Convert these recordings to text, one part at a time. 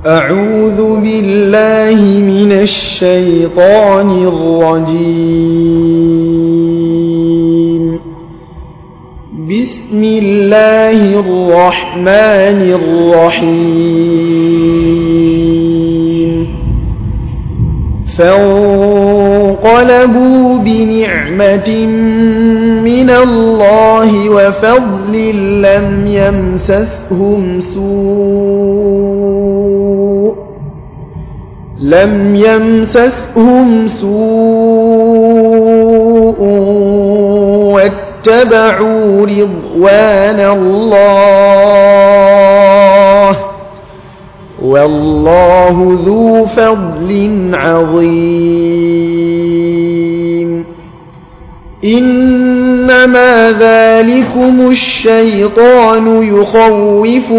أعوذ بالله من الشيطان الرجيم بسم الله الرحمن الرحيم فانقلبوا بنعمة من الله وفضل لم يمسسهم سوء لم يمسسهم سوء واتبعوا رضوان الله والله ذو فضل عظيم إنما ذلكم الشيطان يخوف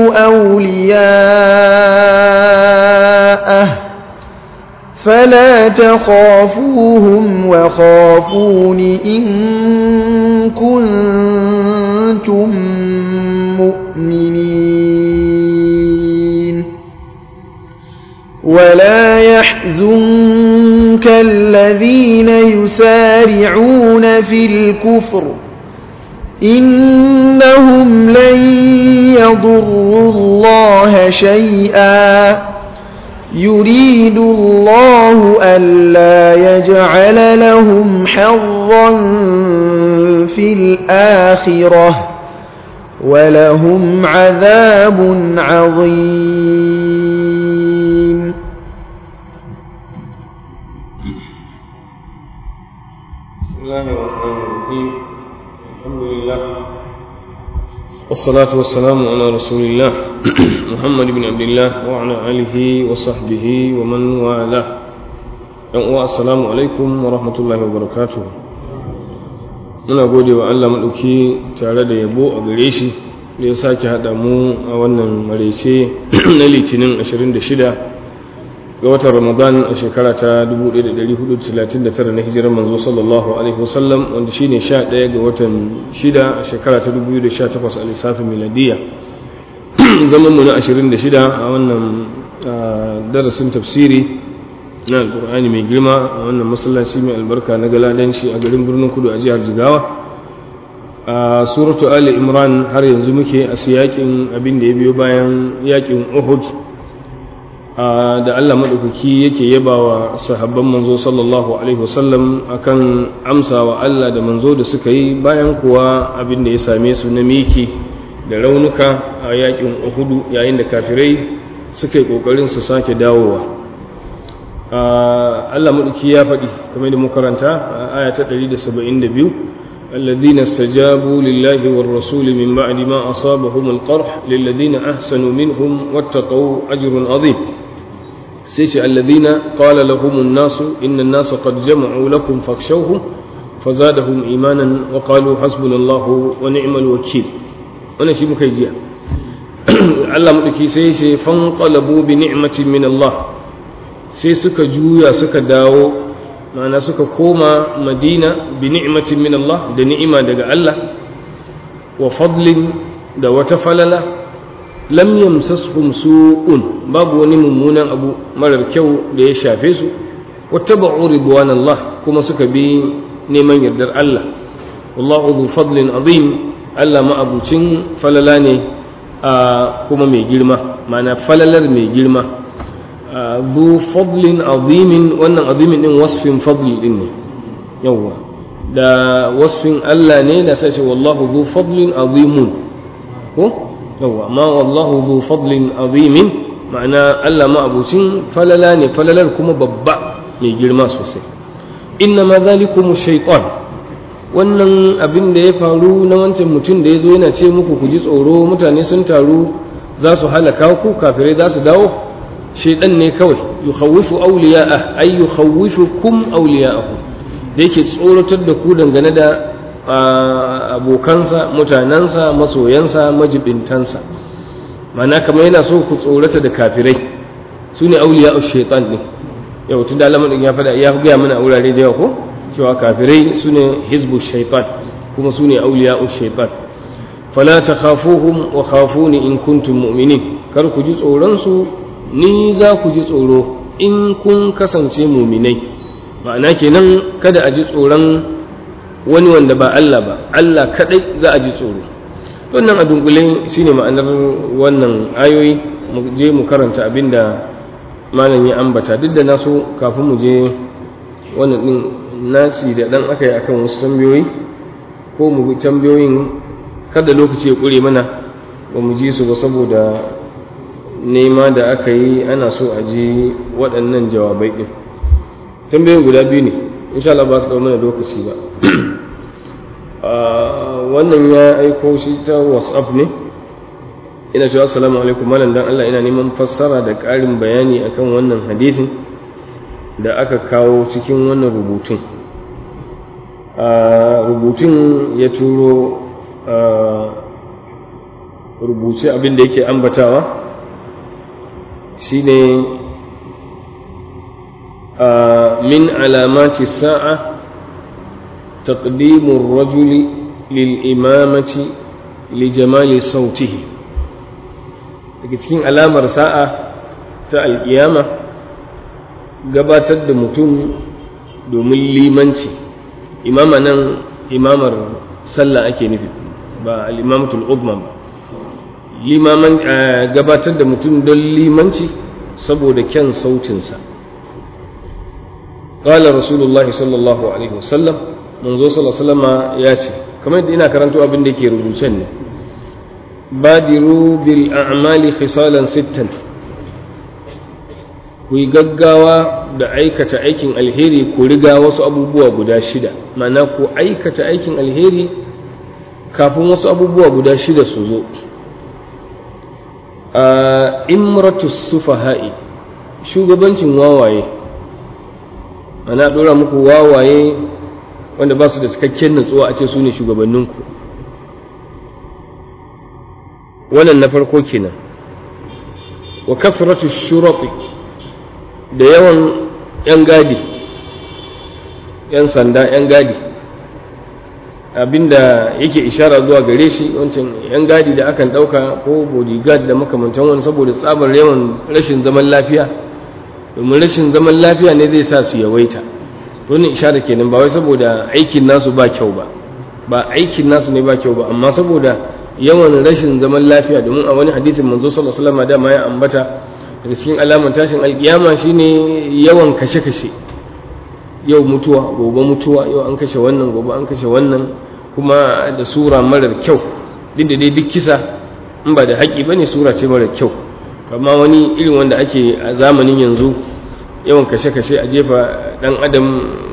أولياءه فلا تخافوهم وخافون إن كنتم مؤمنين ولا يحزنك الذين يسارعون في الكفر إنهم لن يضروا الله شيئا يريد الله ألا يجعل لهم حظا في الآخرة ولهم عذاب عظيم بسم الله الرحمن الرحيم الحمد لله والصلاة والسلام على رسول الله محمد بن عبد الله وعلى آله وصحبه ومن والاه السلام عليكم ورحمة الله وبركاته muna gode wa Allah maɗauki tare da yabo a gare shi da ya sake haɗa mu a wannan maraice na litinin 26 ga watan ramadan a shekara ta 1439 na hijirar manzo sallallahu alaihi wasallam wanda shine 11 ga watan 6 a shekara ta 2018 a lissafin miladiya zaman mu na 26 a wannan darasin tafsiri na alkur'ani mai girma a wannan masallaci mai albarka na galadanci a garin birnin kudu a jihar jigawa a suratu ali imran har yanzu muke a siyakin abin da ya biyo bayan yakin uhud da Allah maɗaukaki yake yaba wa sahabban manzo sallallahu alaihi wasallam akan amsa wa Allah da manzo da suka yi bayan kuwa abin da ya same su na miki da raunuka a yakin uhudu yayin da kafirai suka yi ƙoƙarin su sake dawowa Allah maɗauki ya faɗi kamar da makaranta a aya ta 172 الذين استجابوا لله والرسول من بعد ما أصابهم القرح للذين أحسنوا منهم واتقوا أجر عظيم سيش الذين قال لهم الناس إن الناس قد جمعوا لكم فاخشوهم فزادهم إيمانا وقالوا حسبنا الله ونعم الوكيل أنا شيء مكيجيا الله مدكي سيش فانقلبوا بنعمة من الله sai suka juya suka dawo ma'ana suka koma madina bi ni'matin min Allah da ni'ima daga Allah wa fadlin da wata falala lam yamsashum su'un babu wani mummunan abu marar kyau da ya shafe su wattaba'u ridwanallah kuma suka bi neman yardar Allah wallahu dhu fadlin azim Allah ma'abucin falala ne kuma mai girma ma'ana falalar mai girma ذو فضل عظيم wannan azimin din wasfin fadl din ne yawa da wasfin Allah ne da sai wallahu dhu fadlin azimun ko yawa ma wallahu dhu fadlin azimin ma'ana Allah ma abucin falala ne falalar kuma babba mai girma sosai inna ma zalikum shaytan wannan abin da ya faru na wancan mutum da ya zo yana ce muku ku ji tsoro mutane sun taru za su halaka ku kafirai za su dawo shaidan ne kawai yukhawifu awliya'ah ay yukhawifukum awliya'ahu da yake tsoratar da ku dangane da abokansa mutanansa masoyansa majibintansa mana kamar yana so ku tsorata da kafirai su ne awliya'u shaitan ne yau tun da alamun ya faɗa ya gaya mana a wurare da yawa ko cewa kafirai su ne hizbu shaitan kuma su ne awliya'u shaitan fala takhafuhum wa khafuni in kuntum mu'minin kar ku ji tsoron su ni za ku ji tsoro in kun kasance muminai ma'ana kenan kada a ji tsoron wani wanda ba Allah ba Allah kadai za a ji tsoro wannan a dunkule shine ma'anar wannan ayoyi mu je mu karanta abinda malam ya ambata duk da na so kafin mu je wannan din naci da dan aka yi akan wasu tambayoyi ko mu bi tambayoyin kada lokaci ya kure mana ba mu ji su ba saboda nema da aka yi ana so a ji waɗannan jawabai ɗin tambayoyin guda biyu ne insha Allah ba su ɗau mana lokaci ba wannan ya aiko shi ta whatsapp ne ina cewa assalamu alaikum malam dan Allah ina neman fassara da ƙarin bayani akan wannan hadithin da aka kawo cikin wannan rubutun rubutun ya turo rubuce abin da yake ambatawa shine min alamati sa'a تقديم الرجل للإمامة لجمال صوته daga cikin alamar sa'a ta alƙiyama gabatar da mutum domin limanci imama nan imamar sallah ake nufi ba al'imamatul uzma ba limaman gabatar da mutum don limanci saboda kyan sautinsa قال رسول الله صلى الله عليه وسلم manzo sallallahu ya ce kamar yadda ina karanto abin da yake rubucen ne badiru bil a'mali khisalan sittan ku yi gaggawa da aikata aikin alheri ku riga wasu abubuwa guda shida ma'ana ku aikata aikin alheri kafin wasu abubuwa guda shida su zo a imratu sufaha'i shugabancin wawaye ana dora muku wawaye wanda ba su da cikakken nutsuwa a ce su ne shugabanninku wannan na farko kenan wa kafratu shurati da yawan yan gadi yan sanda yan gadi abinda yake ishara zuwa gare shi wancan yan gadi da akan dauka ko bodyguard da makamantan wani saboda tsabar yawan rashin zaman lafiya domin rashin zaman lafiya ne zai sa su yawaita wannan ishara kenan ba wai saboda aikin nasu ba kyau ba ba aikin nasu ne ba kyau ba amma saboda yawan rashin zaman lafiya domin a wani hadisin manzo sallallahu alaihi wasallam dama ya ambata daga cikin alamar tashin alkiyama shine yawan kashe-kashe yau mutuwa gobe mutuwa yau an kashe wannan gobe an kashe wannan kuma da sura marar kyau duk da dai duk kisa in ba da haƙi bane sura ce marar kyau amma wani irin wanda ake a zamanin yanzu yawan kashe-kashe a jefa dan adam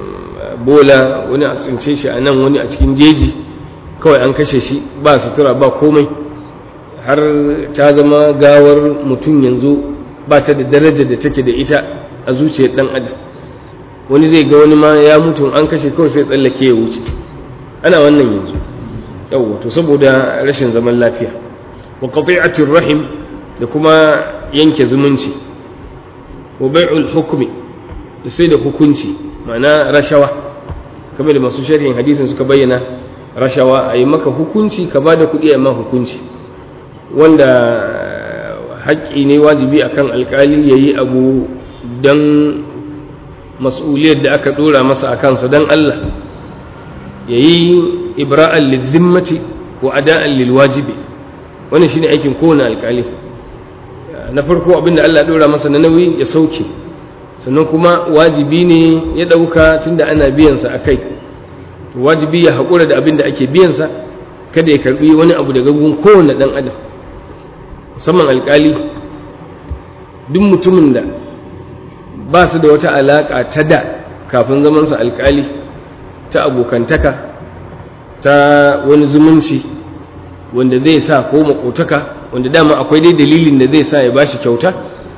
bola wani a tsince shi a nan wani a cikin jeji kawai an kashe shi ba sutura ba komai har ta zama gawar mutum yanzu ba ta da darajar da take da ita a zuciyar dan adam wani zai ga wani ma ya mutu an kashe kawai sai tsallake ya wuce ana wannan yanzu yawwa to saboda rashin zaman lafiya wa qati'atir rahim da kuma yanke zumunci wa bai'ul hukmi da sai da hukunci ma'ana rashawa kamar da masu sharhin hadisin suka bayyana rashawa a yi maka hukunci ka ba da kuɗi a ma hukunci wanda haƙƙi ne wajibi akan alƙali ya yi abu don mas'uliyar da aka ɗora masa a kansa don Allah ya yi ibra'an lizimmati wa ada'an lilwajibi wannan shine aikin kowane alƙali na farko abinda Allah ɗora masa na nauyi ya sauke sannan kuma wajibi ne ya ɗauka tunda ana biyansa a kai wajibi ya haƙura da abin da ake biyansa kada ya karɓi wani abu daga gun kowane ɗan adam musamman alƙali duk mutumin da ba su da wata alaƙa ta da kafin zamansa alƙali ta abokantaka ta wani zumunci wanda zai sa ko makotaka wanda dama akwai dai dalilin da zai sa ya bashi kyauta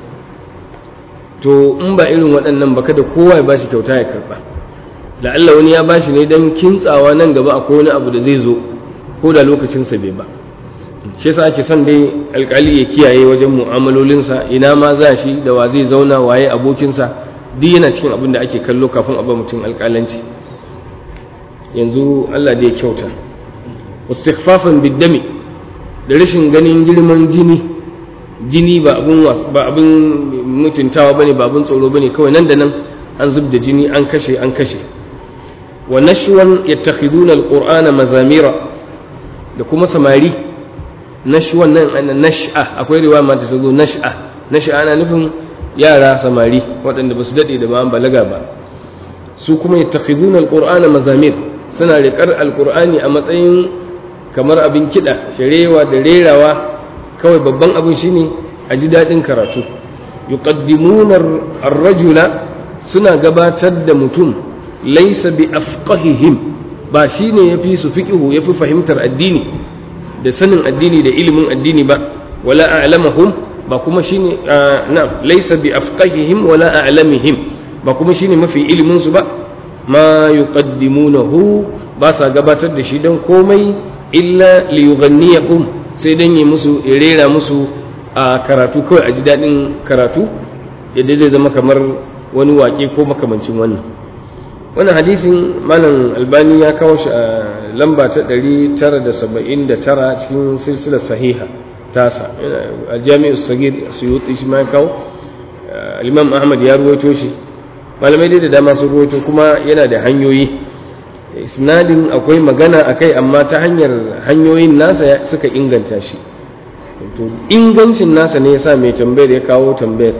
to in ba irin waɗannan ba kada kowa ya bashi kyauta ya karɓa la'alla wani ya bashi ne don kintsawa nan gaba akwai wani abu da zai zo ko da lokacinsa bai ba shi yasa ake son dai alkali ya kiyaye wajen mu'amalolinsa ina ma za shi da wa zai zauna waye abokinsa duk yana cikin abin da ake kallo kafin a ba mutum alkalanci yanzu Allah da ya kyauta wastighfafan biddami da rashin ganin girman jini jini ba abin ba abin mutuntawa bane ba abin tsoro bane kawai nan da nan an zub da jini an kashe an kashe wa nashwan yattakhiduna alqur'ana mazamira da kuma samari nashwan nan ana nash'a akwai riwaya ma ta zo nash'a nash'a ana nufin yara samari waɗanda ba su daɗe da ba balaga ba su kuma yattakhiduna alqur'ana mazamir suna riƙar alqur'ani a matsayin kamar abin kiɗa sharewa da rerawa kawai babban abin shine a ji daɗin karatu yuqaddimuna ar-rajula suna gabatar da mutum laysa bi afqahihim ba shine yafi su fiqhu yafi fahimtar addini da sanin addini da ilimin addini ba wala a'lamahum ba kuma shine na laysa bi afqahihim wala a'lamihim ba kuma shine mafi ilimin su ba ma yuqaddimunahu ba sa gabatar da shi don komai illa liyughanniyahum sai dan yi musu rera musu a karatu kawai a ji daɗin karatu yadda zai zama kamar wani waƙe ko makamancin wannan wannan hadisin malam albani ya kawo shi a lamba ta 979 cikin silsilar sahiha tasa a jami'ar sagir suyuti shi ma ya kawo imam ahmad ya ruwaito shi malamai dai da dama sun ruwaito kuma yana da hanyoyi isnadin akwai magana a kai amma ta hanyar hanyoyin nasa suka inganta shi to ingancin nasa ne yasa mai tambayar ya kawo tambayar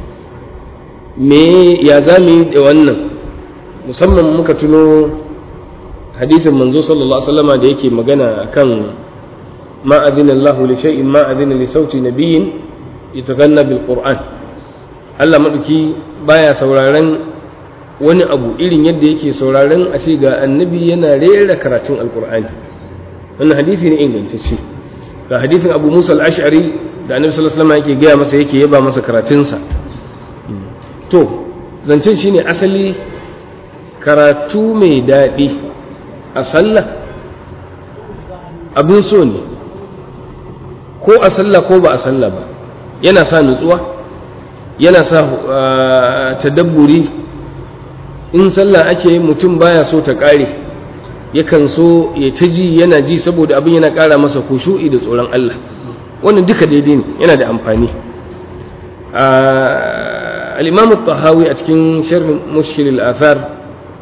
me ya za mu yi da wannan musamman muka tuno hadithin manzo sallallahu alaihi wasallama da yake magana akan ma adina Allahu li shay'in ma adina li sauti nabiyyin yataganna bil Qur'an Allah maduki baya sauraron wani abu irin yadda yake sauraron a ce ga annabi yana rera karatun alkur'ani wannan hadisi ne ingantacce ga hadisin abu musa al-ash'ari da annabi sallallahu alaihi wasallam yake gaya masa yake yaba masa karatunsa to zancen shine asali karatu mai daɗi a sallah abin so ne ko a sallah ko ba a sallah ba yana sa nutsuwa yana sa tadabburi in sallah ake mutum baya so ta ƙare yakan so ya ta ji yana ji saboda abin yana ƙara masa kushu'i da tsoron Allah wannan duka daidai ne yana da amfani al-imam tahawi a cikin sharh mushkil al-athar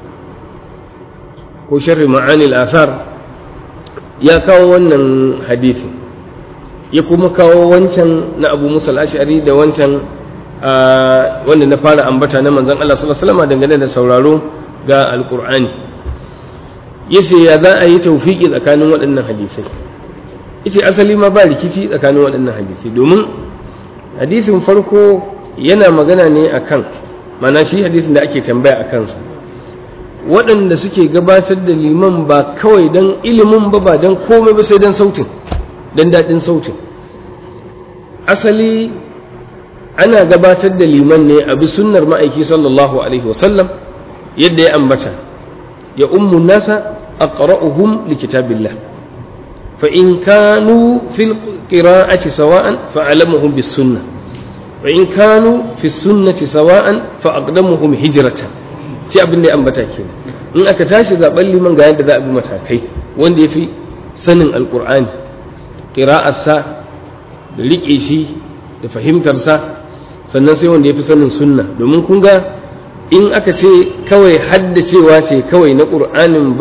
ko sharh ma'ani al-athar ya kawo wannan hadisi ya kuma kawo wancan na abu musa al-ash'ari da wancan wanda na fara ambata na manzon Allah sallallahu alaihi wasallam dangane da sauraro ga alqur'ani yace ya za a yi tawfiki tsakanin waɗannan hadisai yace asali ma ba rikici tsakanin waɗannan hadisai domin hadisin farko yana magana ne akan mana shi hadisin da ake tambaya a kansa waɗanda suke gabatar da liman ba kawai don ilimin ba ba don komai ba sai don sautin don daɗin sautin asali ana gabatar da liman ne a bi sunnar ma'aiki sallallahu alaihi wasallam yadda ya ambata ya ummu nasa aqra'uhum likitabillah fa in kanu fil qira'ati sawa'an fa alamuhum bis sunnah wa in kanu fi sunnati sawa'an fa aqdamuhum hijratan shi abin da ya ambata kenan in aka tashi zaben liman ga yadda za a bi matakai wanda yafi sanin alqur'ani qira'arsa da riƙe shi da fahimtarsa sannan sai wanda ya fi sanin sunna domin kun ga in aka ce kawai haddacewa ce kawai na ƙur'anin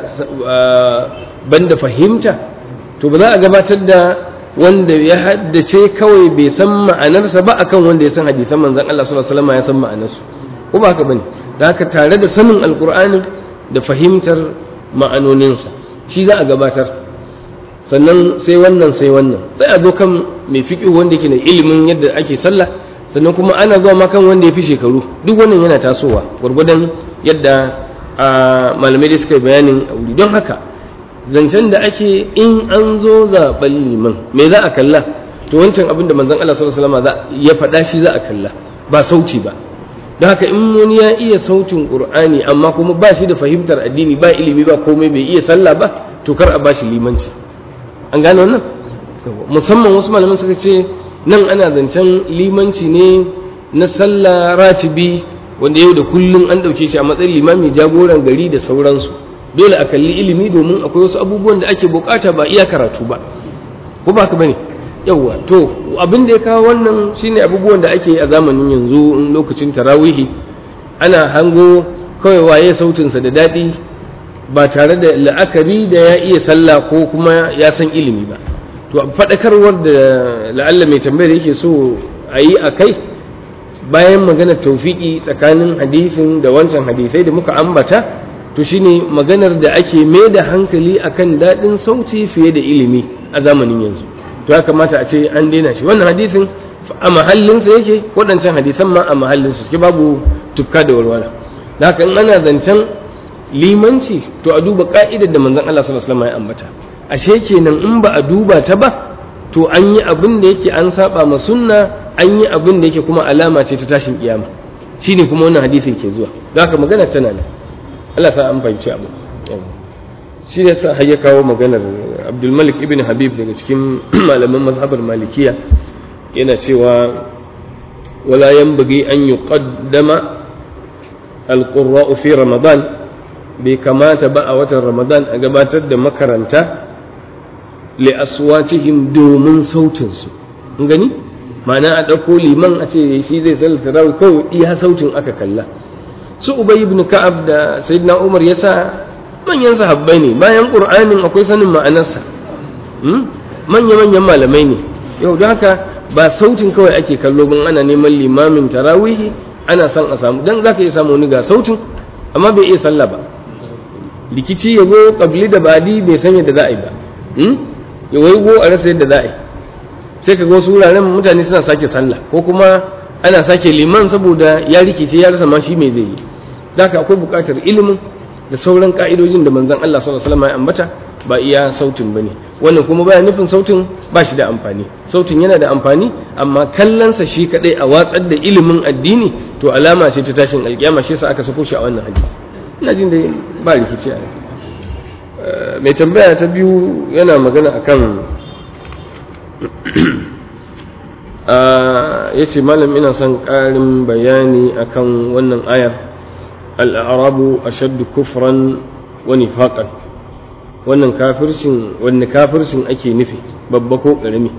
banda fahimta to ba za a gabatar da wanda ya haddace kawai bai san ma'anarsa ba akan wanda ya san hadisan manzon Allah sallallahu alaihi wasallam ya san ma'anarsu ko ba haka bane da haka tare da sanin alƙur'anin da fahimtar ma'anoninsa shi za a gabatar sannan sai wannan sai wannan sai a zo kan mai fiƙi wanda yake da ilimin yadda ake sallah sannan kuma ana zuwa ma kan wanda ya fi shekaru duk wannan yana tasowa gwargwadon yadda malamai da suka yi bayanin a wuri don haka zancen da ake in an zo zaɓen liman me za a kalla to wancan abin da manzon Allah sallallahu alaihi wasallam ya faɗa shi za a kalla ba sauti ba don haka in wani ya iya sautin qur'ani amma kuma ba shi da fahimtar addini ba ilimi ba komai bai iya sallah ba to kar a ba shi limanci an gane wannan musamman wasu malaman suka ce nan ana zancen limanci ne na sallah ratibi wanda yau da kullum an ɗauke shi a matsayin limami jagoran gari da sauransu dole a kalli ilimi domin akwai wasu abubuwan da ake bukata ba iya karatu ba ko ba ka bane yawwa to abin da ya kawo wannan shine abubuwan da ake a zamanin yanzu in lokacin tarawihi ana hango kawai waye sautinsa da daɗi ba tare da la'akari da ya iya sallah ko kuma ya san ilimi ba to faɗakarwar da la'alla mai tambayar yake so a yi a kai bayan maganar taufiki tsakanin hadisin da wancan hadisai da muka ambata to shine maganar da ake mai da hankali akan daɗin sauti fiye da ilimi a zamanin yanzu to ya kamata a ce an daina shi wannan hadisin a mahallinsa yake waɗancan hadisan ma a mahallinsa suke babu tufka da walwala da haka in ana zancen limanci to a duba ka'idar da manzon Allah sallallahu alaihi wasallam ya ambata ashe kenan in ba a duba ta ba to an yi abin da yake an saba ma sunna an yi abin da yake kuma alama ce ta tashin kiyama shine kuma wannan hadisin ke zuwa da haka magana tana nan Allah sa an fahimci abu shi ne sa har ya kawo maganar Abdulmalik ibn Habib daga cikin malaman mazhabar Malikiya yana cewa wala yanbaghi an yuqaddama alqurra'u fi ramadan bai kamata ba a watan ramadan a gabatar da makaranta li aswatihim domin sautinsu in gani ma'ana a ɗauko liman a ce shi zai sallata rawar kawai iya sautin aka kalla su ubay ibn ka'ab da sayyidina umar yasa manyan sahabbai ne bayan qur'anin akwai sanin ma'anarsa manya manyan malamai ne yau da haka ba sautin kawai ake kallo ban ana neman limamin tarawihi ana son a samu dan zaka iya samu wani ga sautin amma bai iya sallah ba likici ya zo kabli da badi bai san yadda za a yi ba ya waigo a rasa yadda za a yi sai ka ga wasu wuraren mutane suna sake sallah ko kuma ana sake liman saboda ya rikice ya rasa ma shi mai zai yi haka akwai buƙatar ilimin da sauran ka'idojin da manzon Allah sallallahu alaihi wasallam ya ambata ba iya sautin bane wannan kuma baya nufin sautin ba shi da amfani sautin yana da amfani amma kallonsa shi kadai a watsar da ilimin addini to alama ce ta tashin alkiyama shi yasa aka sako shi a wannan hadisi ina jin da ba rikici a mai tambaya ta biyu yana magana akan ya ce malam ina son ƙarin bayani akan wannan ayar al'arabu a shaddu kufran wani faƙan wannan kafircin wani kafircin ake nufi babba ko ƙarami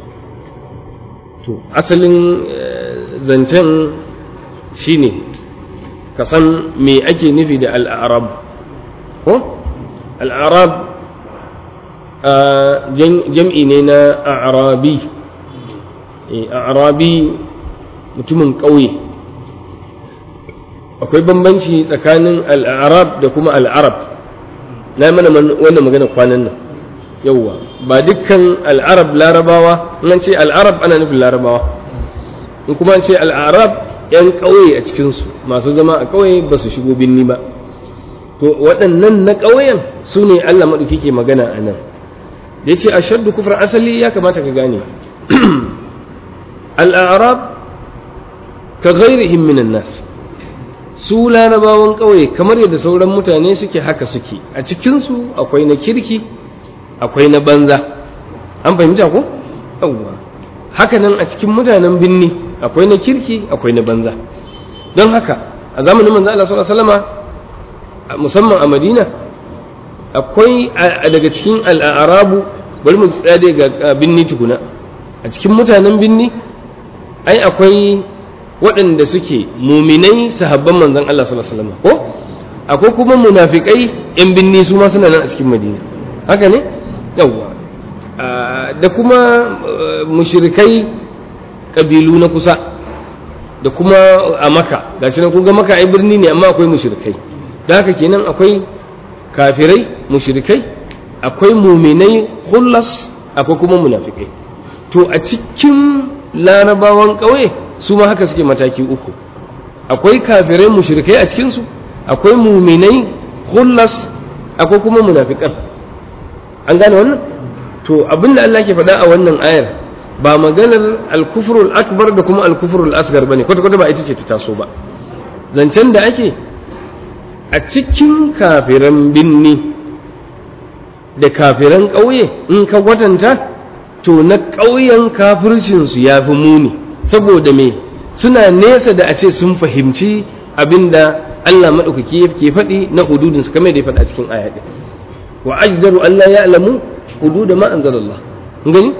to asalin zancen shine ka san me ake nufi da al'arab ko al'arab jam'i ne na arabi arabi mutumin ƙauye akwai bambanci tsakanin al'arab da kuma al'arab na mana wannan magana kwanan nan yauwa ba dukkan al'arab larabawa nan ce al'arab ana nufin larabawa in kuma ce al'arab 'yan ƙauye a cikinsu masu zama a ƙauye ba su shigo binni ba to waɗannan na ƙauyen su ne allah maɗauki ke magana a nan da ya ce a shaddu kufar asali ya kamata ka gane al'arab ka gairihim minan nas su larabawan ƙauye kamar yadda sauran mutane suke haka suke a cikinsu akwai na kirki akwai na banza an fahimta ko? yawwa haka nan a cikin mutanen binni akwai na kirki akwai na banza don haka a zamanin manzo Allah sallallahu alaihi wasallama musamman a Madina akwai daga cikin al'arabu bari mu tsaya ga binni tukuna a cikin mutanen binni ai akwai waɗanda suke muminai sahabban manzon Allah sallallahu alaihi wasallam ko akwai kuma munafikai yan binni su ma suna nan a cikin Madina haka ne yawwa da kuma mushrikai kabilu na kusa da kuma a maka gashi nan kun ga maka ai birni ne amma akwai mushrikai da haka kenan akwai kafirai mushrikai akwai muminai hullas akwai kuma munafikai to a cikin larabawan ƙauye su ma haka suke mataki uku akwai kafirai mushrikai a cikinsu akwai muminai hullas akwai kuma munafikan an gane wannan to abinda Allah ke faɗa a wannan ayar ba maganar alkufrul akbar da kuma alkufrul asgar bane kwata kwata ba ita ce ta taso ba zancen da ake a cikin kafiran binni da kafiran ƙauye in ka kwatanta to na ƙauyen kafircinsu ya fi muni saboda me suna nesa da a ce sun fahimci abinda Allah maɗaukaki ke faɗi na hududinsu kamar da ya faɗa cikin aya ɗin wa ajdaru Allah ya alamu hududa ma anzalallah gani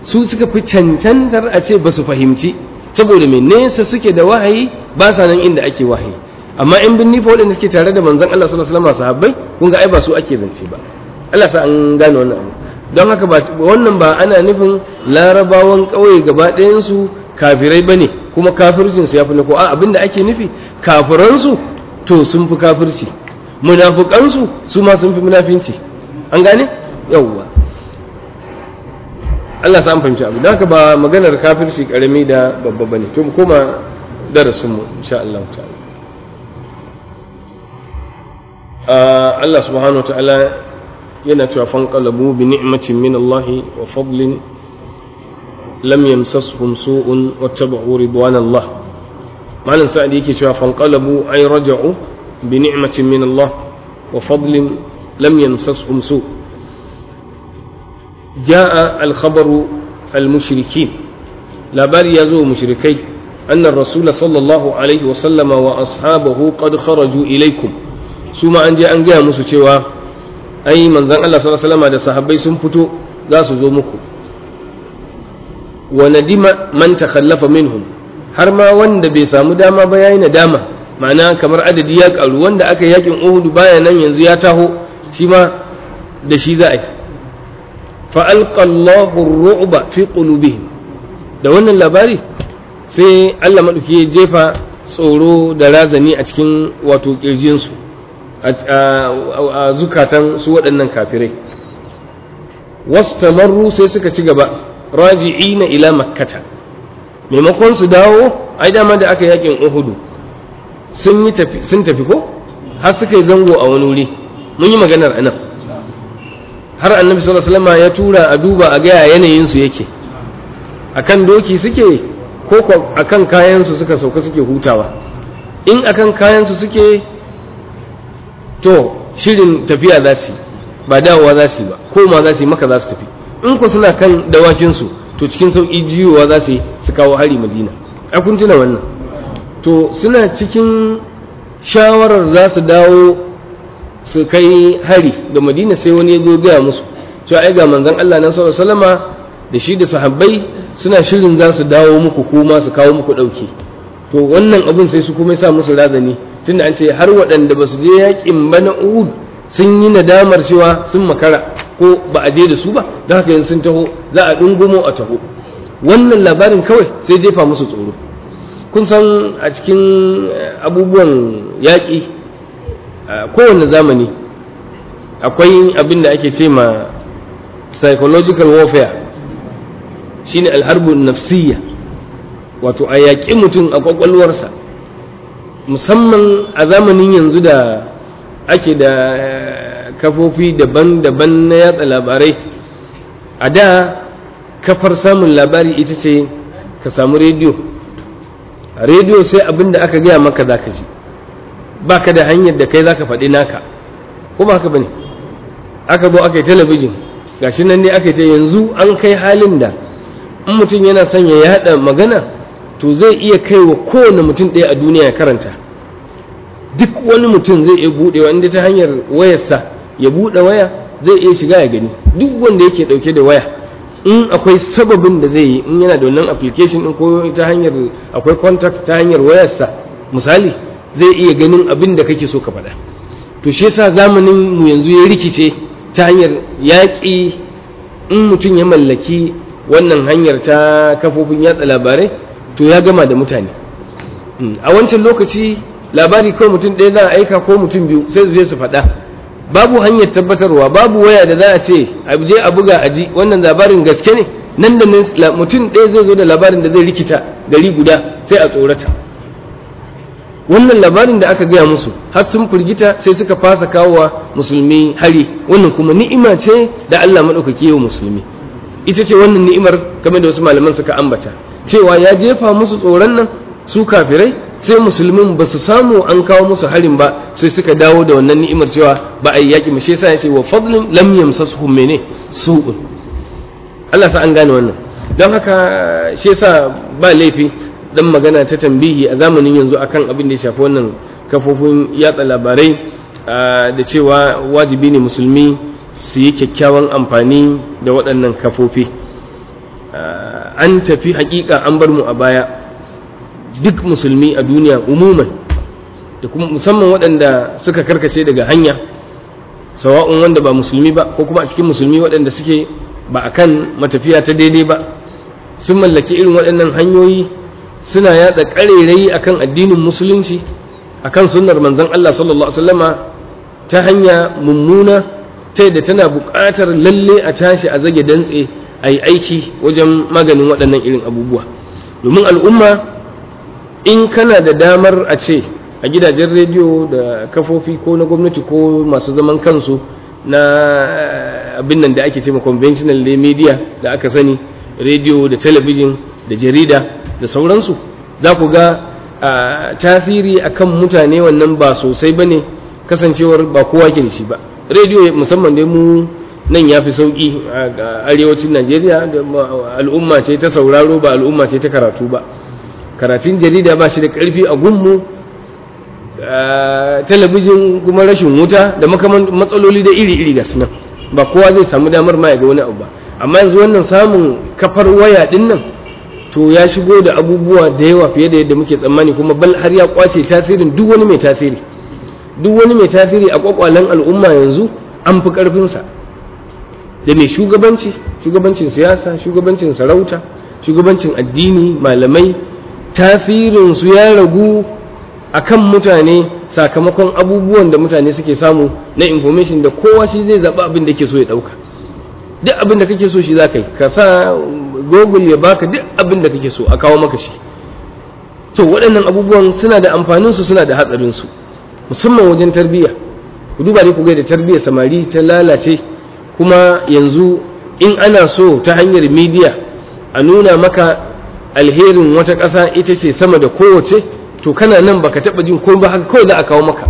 su suka fi cancantar a ce ba su fahimci saboda mai nesa suke da wahayi ba sa nan inda ake wahayi amma in bin nifa waɗanda suke tare da manzon Allah sallallahu alaihi wasallam sahabbai kun ga ai ba su ake zance ba Allah sa an gane wannan abu don haka ba wannan ba ana nufin larabawan ƙauye gaba ɗayan su kafirai bane kuma kafircin su yafi na ko a abinda ake nufi kafiran su to sun fi kafirci munafukan su su ma sun fi munafinci an gane yawwa Allah sa an fahimci abu don haka ba maganar kafirci karami da babba bane to mu koma darasin mu insha Allah ta'ala Allah subhanahu wa ta'ala yana cewa fanqalabu bi ni'matin min Allah wa fadlin lam yamsashum su'un wattaba'u ridwan Allah malam sa'adi yake cewa fanqalabu ay raja'u bi ni'matin min Allah wa fadlin lam yamsashum su' جاء الخبر المشركين لا باري يزو مشركي أن الرسول صلى الله عليه وسلم وأصحابه قد خرجوا إليكم ثم أن جاء أن جاء مسوى أي من ذن الله صلى الله عليه وسلم هذا صحابي سنفتو ذا سزومكم وندم من تخلف منهم har ma wanda bai samu dama ba yayi nadama ma'ana kamar adadi ya karu wanda aka yakin Uhud baya nan yanzu ya taho shi ma da shi za a yi fa'alƙallahu ru'uba fi ƙulubihim da wannan labari sai Allah maɗauki ya jefa tsoro da razani a cikin wato ƙirjinsu a zukatan su waɗannan kafirai wasu tamarru sai suka ci gaba raji'ina ila makkata maimakon su dawo ai dama da aka yakin uhudu sun tafi ko har suka yi zango a wani wuri mun yi maganar anan har annabi sallallahu alaihi wasallam ya tura a duba a gaya yanayin su yake akan doki suke ko akan kayan su suka sauka suke hutawa in akan kayan su suke to shirin tafiya za su ba dawowa za su ba ko ma za su yi maka za su tafi in ku suna kan dawakin su to cikin sauki jiyowa za su yi su kawo hari madina a kun tuna wannan to suna cikin shawarar za su dawo su kai hari da madina sai wani ya zo gaya musu cewa ai ga manzon Allah nan sallallahu alaihi wasallama da shi da sahabbai suna shirin za su dawo muku kuma su kawo muku dauki to wannan abin sai su kuma sa musu razani tunda an ce har waɗanda ba su je yakin ba na Uhud sun yi nadamar cewa sun makara ko ba a je da su ba don haka yanzu sun taho za a dungumo a taho wannan labarin kawai sai jefa musu tsoro kun san a cikin abubuwan yaƙi a kowane zamani akwai abin da ake ce ma psychological warfare shine alharbun nafsiyya wato a yaƙi mutum a ƙwaƙwalwarsa musamman a zamanin yanzu da ake da kafofi daban-daban na yatsa labarai a da kafar samun labari ita ce ka samu rediyo a rediyo sai abin da aka gaya maka za ka ji ba ka da hanyar da kai za ka faɗi naka ko ba haka ba ne aka zo aka yi talabijin gashi nan ne aka ce yanzu an kai halin da in mutum yana son ya yada magana to zai iya kai wa kowane mutum ɗaya a duniya ya karanta duk wani mutum zai iya buɗewa inda ta hanyar wayarsa ya buɗe waya zai iya shiga ya gani duk wanda yake ɗauke da waya in akwai sababin da zai yi in yana da wannan application ɗin ko ta hanyar akwai contact ta hanyar wayarsa misali zai iya ganin abin da kake so ka faɗa to shi yasa zamanin mu yanzu ya rikice ta hanyar yaƙi in mutum ya mallaki wannan hanyar ta kafofin yatsa labarai to ya gama da mutane a wancan lokaci labari kawai mutum ɗaya za a aika ko mutum biyu sai su je su faɗa babu hanyar tabbatarwa babu waya da za a ce a je a buga a ji wannan labarin gaske ne nan da nan mutum ɗaya zai zo da labarin da zai rikita gari guda sai a tsorata wannan labarin da aka gaya musu har sun firgita sai suka fasa kawowa musulmi hari wannan kuma ni'ima ce da Allah maɗaukaki wa musulmi ita ce wannan ni'imar kamar da wasu malaman suka ambata cewa ya jefa musu tsoron nan su kafirai sai musulmin ba su samu an kawo musu harin ba sai suka dawo da wannan ni'imar cewa ba a yi yaƙi mashi yasa ya ce wa fadlin lam yamsasuhum mene su'un Allah sa an gane wannan don haka shi yasa ba laifi dan magana ta tambihi a zamanin yanzu akan abin da ya shafi wannan kafofin yatsa labarai da cewa wajibi ne musulmi su yi kyakkyawan amfani da waɗannan kafofi an tafi hakika an bar mu a baya duk musulmi a duniya umuman da kuma musamman waɗanda suka karkace daga hanya sawa'un wanda ba musulmi ba ko kuma a cikin musulmi waɗanda suke ba a kan matafiya ta daidai ba sun mallaki irin waɗannan hanyoyi suna yatsa ƙarerayi a kan addinin musulunci a kan sunnar manzan Allah sallallahu Alaihi wasallama ta hanya mummuna ta yadda tana buƙatar lalle a tashi a zage dantse a yi aiki wajen maganin waɗannan irin abubuwa domin al'umma in kana da damar a ce a gidajen rediyo da kafofi ko na gwamnati ko masu zaman kansu na abin nan da ake ce conventional media da aka sani rediyo da talabijin da jarida da sauransu za ku ga tasiri akan mutane wannan ba sosai ba ne kasancewar ba kowa ke da shi ba rediyo musamman dai mu nan ya fi sauƙi a arewacin najeriya da al'umma ce ta sauraro ba al'umma ce ta karatu ba karatun jarida ba shi da ƙarfi a gunmu talabijin kuma rashin wuta da makaman matsaloli da iri-iri ga sunan ba kowa zai samu damar ma ya ga wani abu ba amma yanzu wannan samun kafar waya din nan to ya shigo da abubuwa da yawa fiye da yadda muke tsammani kuma bal har ya kwace tasirin duk wani mai tasiri duk wani mai tasiri a kwakwalen al'umma yanzu an fi karfinsa da mai shugabanci shugabancin siyasa shugabancin sarauta shugabancin addini malamai tasirinsu ya ragu akan mutane sakamakon abubuwan da mutane suke samu na information da kowa shi zai zaɓi abin da ke so ya ɗauka duk abin da kake so shi za ka yi ka sa google ya baka duk abin da kake so a kawo maka shi to waɗannan abubuwan suna da amfaninsu suna da hatsarinsu musamman wajen tarbiyya ku duba dai ku ga da tarbiyyar samari ta lalace kuma yanzu in ana so ta hanyar media a nuna maka alherin wata ƙasa ita ce sama da kowace to kana nan baka taɓa jin ko ba haka kawai za a kawo maka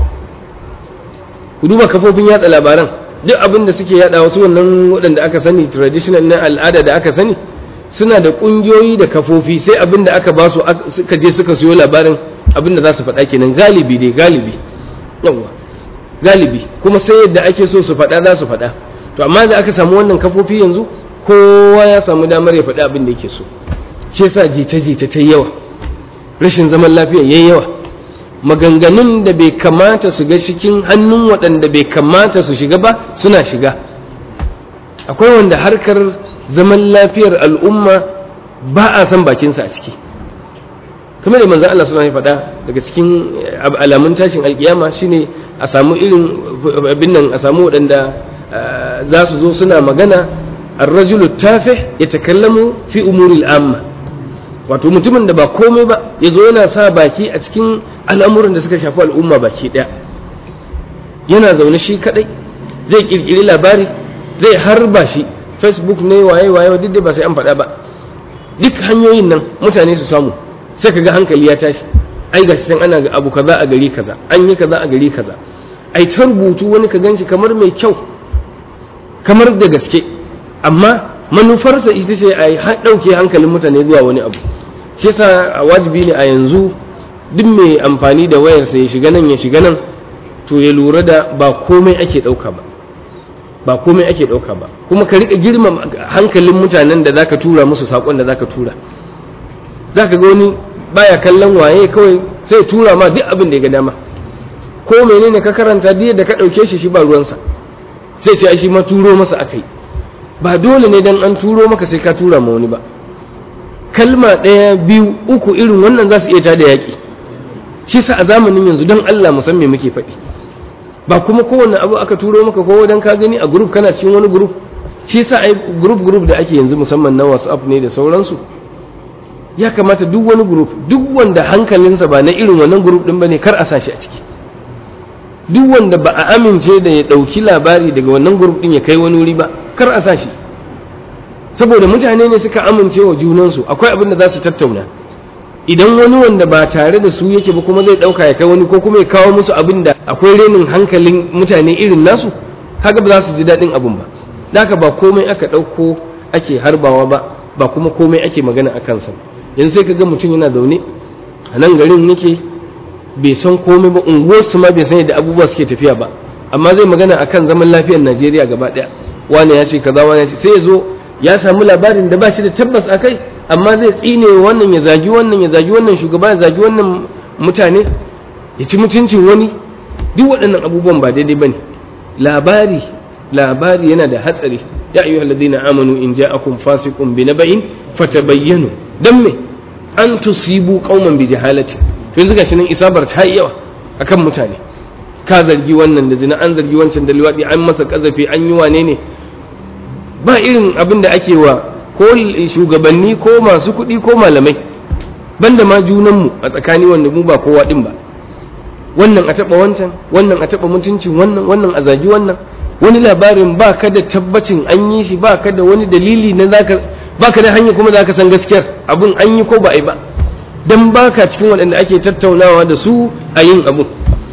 ku duba kafofin yatsa labaran duk abin da suke yada wasu wannan waɗanda aka sani traditional na al'ada da aka sani suna da ƙungiyoyi da kafofi sai abin da aka ba su suka je suka siyo labarin abin da za su faɗa kenan galibi dai galibi yawa galibi kuma sai yadda ake so su faɗa za su faɗa to amma da aka samu wannan kafofi yanzu kowa ya samu damar ya faɗi abin da yake so shi yasa jita-jita ta yawa rashin zaman lafiya yayi yawa maganganun da bai kamata su ga cikin hannun waɗanda bai kamata su shiga ba suna shiga akwai wanda harkar zaman lafiyar al'umma ba a san bakinsa a ciki kamar da manzan Allah suna faɗa daga cikin alamun tashin alkiyama shine a samu irin abin nan a samu waɗanda za su zo suna magana ar-rajulu tafih yatakallamu fi umuri al-amma wato mutumin da ba komai ba ya zo yana sa baki a cikin al'amuran da suka shafi al'umma baki ɗaya yana zaune shi kaɗai zai ƙirƙiri labari zai harba shi facebook ne waye waye duk da ba sai an faɗa ba duk hanyoyin nan mutane su samu sai ka ga hankali ya tashi ai ga can ana abu kaza a gari kaza an yi kaza a gari kaza ai ta rubutu wani ka ganshi kamar mai kyau kamar da gaske amma manufarsa ita ce a ɗauke hankalin mutane zuwa wani abu shi yasa wajibi ne a yanzu duk mai amfani da wayarsa ya shiga nan ya shiga nan to ya lura da ba komai ake ɗauka ba ba komai ake ɗauka ba kuma ka riƙa girma hankalin mutanen da zaka tura musu saƙon da zaka tura zaka ga wani baya kallon waye kawai sai tura ma duk abin da ya ga dama ko menene ka karanta duk da ka ɗauke shi shi ba ruwansa sai ce ai shi ma turo masa akai ba dole ne dan an turo maka sai ka tura ma wani ba kalma ɗaya biyu uku irin wannan za su iya tada yaƙi shi sa a zamanin yanzu don Allah musamman muke faɗi ba kuma kowane abu aka turo maka ko dan ka gani a group kana cikin wani group shi sa ai group group da ake yanzu musamman na WhatsApp ne da sauransu ya kamata duk wani group duk wanda hankalinsa ba na irin wannan group din bane kar a sa shi a ciki duk wanda ba a amince da ya ɗauki labari daga wannan group din ya kai wani wuri ba kar a sa shi saboda mutane ne suka amince wa junansu akwai abin da za su tattauna idan wani wanda ba tare da su yake ba kuma zai ɗauka ya kai wani ko kuma ya kawo musu abin da akwai renin hankalin mutane irin nasu kaga ba za su ji daɗin abin ba haka ba komai aka ɗauko ake harbawa ba ba kuma komai ake magana a kansa yanzu sai ka ga mutum yana zaune a nan garin yake bai san komai ba unguwarsu ma bai san yadda abubuwa suke tafiya ba amma zai magana akan zaman lafiyar najeriya gaba ɗaya wani ya ce kaza wani ya ce sai ya zo ya samu labarin da ba shi da tabbas a kai amma zai tsine wannan ya zagi wannan ya zagi wannan shugaba ya zagi wannan mutane ya ci mutuncin wani duk waɗannan abubuwan ba daidai ba ne labari labari yana da hatsari ya ayyuhal ladina amanu in ja'akum fasiqun bi naba'in fatabayyanu dan me an tusibu qauman bi jahalati to yanzu gashi nan isabar ta yi yawa akan mutane ka zargi wannan da zina an zargi wancan da liwadi an masa kazafi an yi wane ne ba irin abin da ake wa ko shugabanni ko masu kuɗi ko malamai banda ma junanmu a tsakani wanda mu ba kowa din ba wannan a taɓa wancan wannan a taɓa mutuncin wannan wannan a zagi wannan wani labarin ba ka da tabbacin an yi shi ba ka da wani dalili na zaka ba ka da hanya kuma za ka san gaskiyar abun an yi ko ba a yi ba don ba ka cikin waɗanda ake tattaunawa da su a yin abun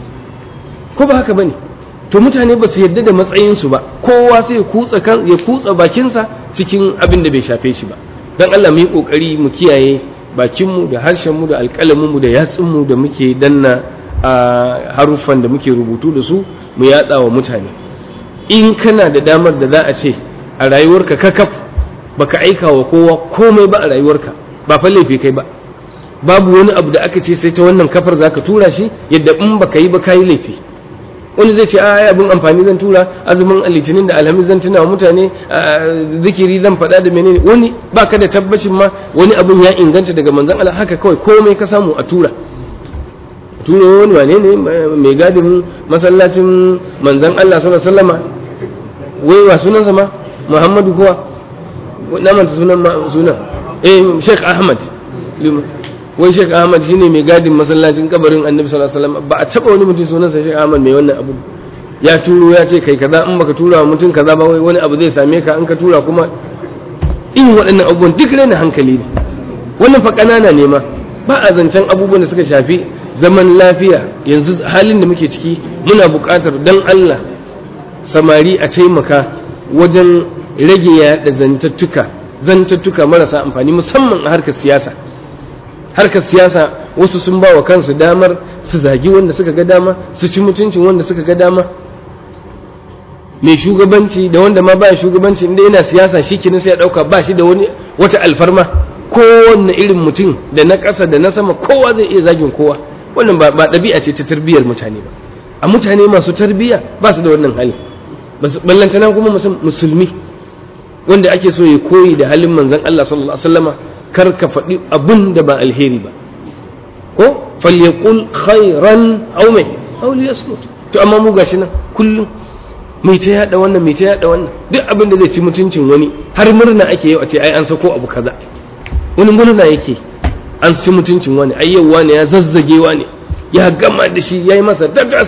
ko ba haka ba ne to mutane ba su yarda da matsayinsu ba kowa sai ya kutsa kan ya kutsa bakinsa cikin abin da bai shafe shi ba don Allah mu yi kokari mu kiyaye bakinmu da harshenmu da alƙalaminmu da yatsunmu da muke danna a haruffan da muke rubutu da su mu yatsa wa mutane in kana da damar da za a ce a rayuwarka kakaf baka aika wa kowa komai ba a rayuwarka ba fa laifi kai ba babu wani abu da aka ce sai ta wannan kafar zaka tura shi yadda in baka yi ba kayi laifi wani zai ce a abin amfani zan tura azumin litinin da alhamis zan tuna wa mutane zikiri zan faɗa da menene wani baka da tabbacin ma wani abin ya inganta daga manzon Allah haka kawai komai ka samu a tura tura wani wane ne mai gadin masallacin manzon Allah sallallahu alaihi wasallama wai wa sunansa ma Muhammadu kuwa na manta sunan sunan eh Sheikh Ahmad wai Sheikh Ahmad shine mai gadin masallacin kabarin Annabi sallallahu alaihi wasallam ba a taba wani mutum sunansa Sheikh Ahmad mai wannan abu ya turo ya ce kai kaza in baka tura wa mutum kaza ba wai wani abu zai same ka in ka tura kuma in waɗannan abubuwan duk raina hankali ne wannan fa ƙanana ne ma ba a zancen abubuwan da suka shafi zaman lafiya yanzu halin da muke ciki muna buƙatar dan Allah samari a taimaka wajen rage yaɗa zantattuka zantattuka marasa amfani musamman a harkar siyasa harkar siyasa wasu sun ba wa kansu damar su zagi wanda suka ga dama su ci mutuncin wanda suka ga dama mai shugabanci da wanda ma baya shugabanci inda yana siyasa shi kenan sai ya dauka ba shi da wani wata alfarma kowanne irin mutum da na ƙasa da na sama kowa zai iya zagin kowa wannan ba ɗabi'a ce ta tarbiyyar mutane ba a mutane masu tarbiyya ba su da wannan hali ballantana kuma musulmi wanda ake so ya koyi da halin manzon Allah sallallahu alaihi wasallama kar ka faɗi abun da ba alheri ba ko falyaqul khairan aw mai aw liyasmut to amma mu gashi nan kullum mai ta yada wannan mai ta yada wannan duk abin da zai ci mutuncin wani har murna ake yau a ce ai an sako abu kaza wani murna yake an ci mutuncin wani ai yau wani ya zazzage wani ya gama da shi yayi masa tatas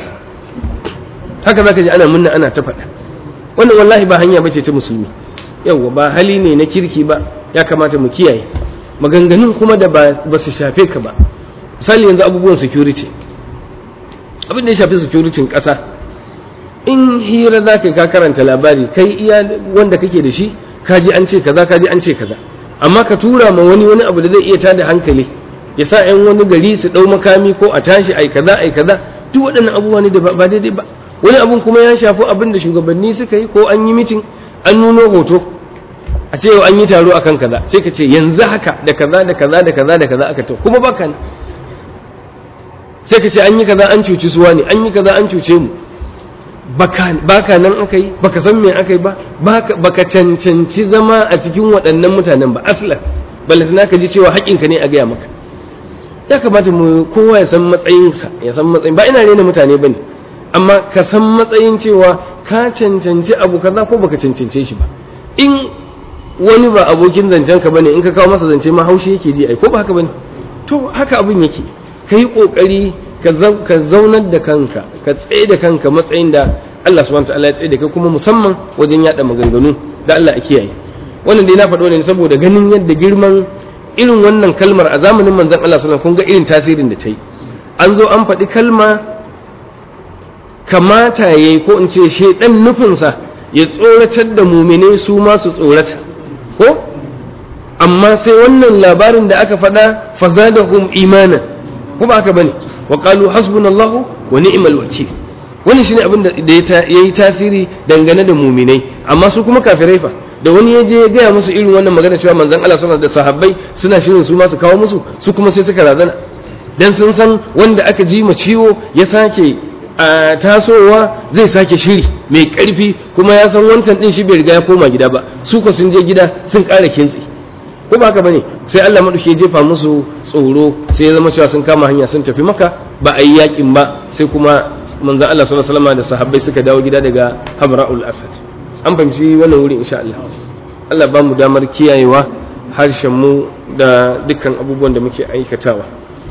haka zaka ji ana murna ana ta faɗa wannan wallahi ba hanya bace ta musulmi yauwa ba hali ne na kirki ba ya kamata mu kiyaye maganganun kuma da ba su shafe ka ba misali yanzu abubuwan security abin da ya shafi security ƙasa in hira za ka ka karanta labari kai iya wanda kake da shi kaji an ce kaza kaji an ce kaza amma ka tura ma wani wani abu da zai iya tada hankali ya sa yan wani gari su ɗau makami ko a tashi ai kaza ai kaza duk waɗannan abubuwa ne da ba daidai ba wani abun kuma ya shafi abin da shugabanni suka yi ko an yi mitin an nuno hoto a ce an yi taro akan kaza sai ka ce yanzu haka da kaza da kaza da kaza da kaza aka to kuma baka ne sai ka ce an yi kaza an cuci suwa ne an yi kaza an cuce mu baka nan aka yi baka san me aka yi ba baka cancanci zama a cikin waɗannan mutanen ba aslan balantana ka ji cewa haƙinka ne a gaya maka ya kamata mu kowa ya san matsayinsa ya san matsayin ba ina rena mutane bane amma ka san matsayin cewa ka cancanci abu kaza ko baka cancance shi ba in wani ba abokin zancen ka bane in ka kawo masa zance ma haushi yake ji ai ko ba haka bane to haka abin yake ka yi kokari ka zaunar da kanka ka tsaye da kanka matsayin da Allah subhanahu wataala ya tsaye da kai kuma musamman wajen yada maganganu da Allah a kiyaye wannan dai na faɗo ne saboda ganin yadda girman irin wannan kalmar a zamanin manzon Allah sallallahu alaihi wasallam kun ga irin tasirin da ta yi an zo an faɗi kalma kamata yayi ko in ce shedan nufinsa ya tsoratar da mumine su ma su tsorata ko amma sai wannan labarin da aka faɗa fazadahum imana ko ba haka bane wa qalu hasbunallahu wa ni'mal wakil wannan shine abin da ya yi tasiri dangane da muminai amma su kuma kafirai fa da wani ya je ya gaya musu irin wannan magana cewa manzon Allah sallallahu da sahabbai suna shirin su ma su kawo musu su kuma sai suka razana dan sun san wanda aka ji ma ciwo ya sake a tasowa zai sake shiri mai karfi kuma ya san wancan din shi bai riga ya koma gida ba su ko sun je gida sun ƙara kintsi ko ba haka bane sai Allah madauki ya jefa musu tsoro sai ya zama cewa sun kama hanya sun tafi maka ba a yi yakin ba sai kuma manzon Allah sallallahu alaihi wasallam da sahabbai suka dawo gida daga Hamra'ul Asad an fahimci wannan wuri insha Allah Allah ba mu damar kiyayewa harshen mu da dukkan abubuwan da muke aikatawa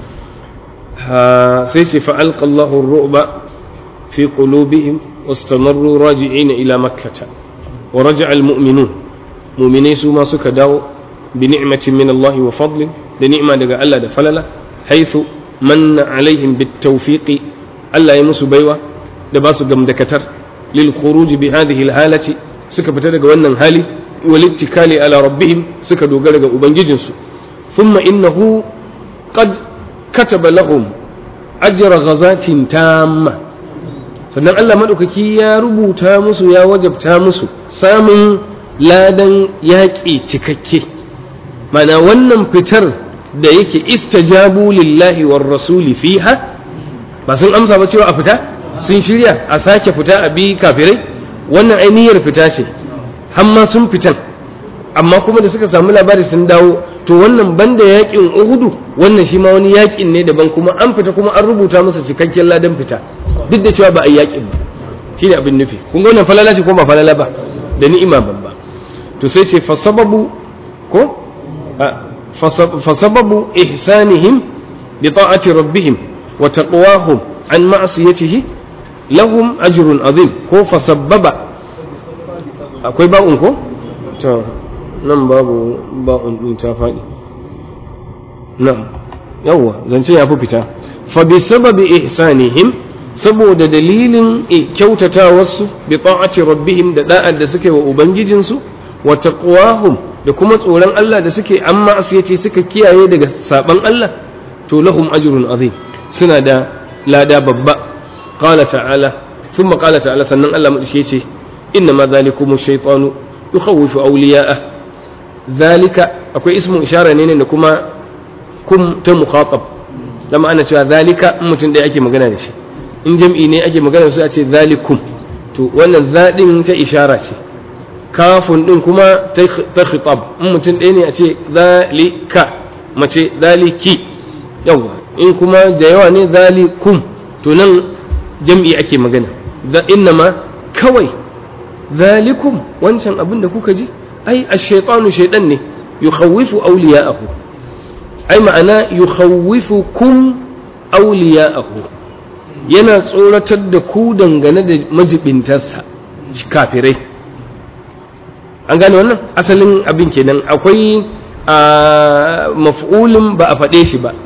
sai ce fa alqallahu ar-ru'ba fi qulubihim wastamarru raji'ina ila makkah wa raja'a al-mu'minun mu'minai su ma suka dawo bi ni'matin min Allah wa fadlin da ni'ma daga Allah da falala haythu manna alaihim bit tawfiqi Allah ya musu baiwa da ba su gamdakatar lil khuruj bi hadhihi al halati suka fita daga wannan hali wal ittikali ala rabbihim suka dogara ga ubangijinsu thumma innahu qad kataba lahum ajra ghazatin tamma sannan Allah madaukaki ya rubuta musu ya wajabta musu samun ladan yaƙi cikakke mana wannan fitar da yake istajabu lillahi war rasuli fiha ba sun amsa ba cewa a fita sun shirya a sake fita a bi kafirai wannan ainihiyar fita ce hamma sun fitan amma kuma da suka samu labari sun dawo to wannan banda yakin uhudu wannan shi ma wani yakin ne daban kuma an fita kuma an rubuta masa cikakken ladan fita duk da cewa ba a yi yakin ba shine abin nufi kun ga wannan falala ce ko ba falala ba da ni'ima babba to sai ce fa sababu ko fa sababu ihsanihim bi ta'ati rabbihim wa taqwahum an ma'siyatihi lahum ajrun azim ko fa sababa akwai ba'un ko to nan babu ba'un din ta faɗi nan yawwa zance ya fi fita fa bi sababi ihsanihim saboda dalilin kyautatawarsu bi ta'ati rabbihim da da'ar da suke wa ubangijinsu wa taqwahum da kuma tsoron Allah da suke amma asiyati suka kiyaye daga saban Allah to lahum ajrun azim suna da lada babba qala ta'ala thumma qala ta'ala sannan Allah madauke ce inna ma zalikumu shaytanu yukhawwifu awliya'ah zalika akwai ismu ishara ne da kuma kum ta mukhatab lama ana cewa zalika mutum da ake magana da shi in jam'i ne ake magana da su a ce zalikum to wannan zaɗin ta ishara ce kafin ɗin kuma ta khitab in mutum ɗaya ne a ce zalika mace zaliki yawa in kuma da yawa ne zalikum to nan jam'i ake magana inna ma kawai zalikum wancan abin da kuka ji ai ash-shaytanu shaydan ne yukhawwifu awliya'ahu ai ma'ana yukhawwifukum awliya'ahu yana tsoratar da ku dangane da majibintarsa kafirai an gane wannan asalin abin kenan akwai a maf'ulin ba a faɗe shi ba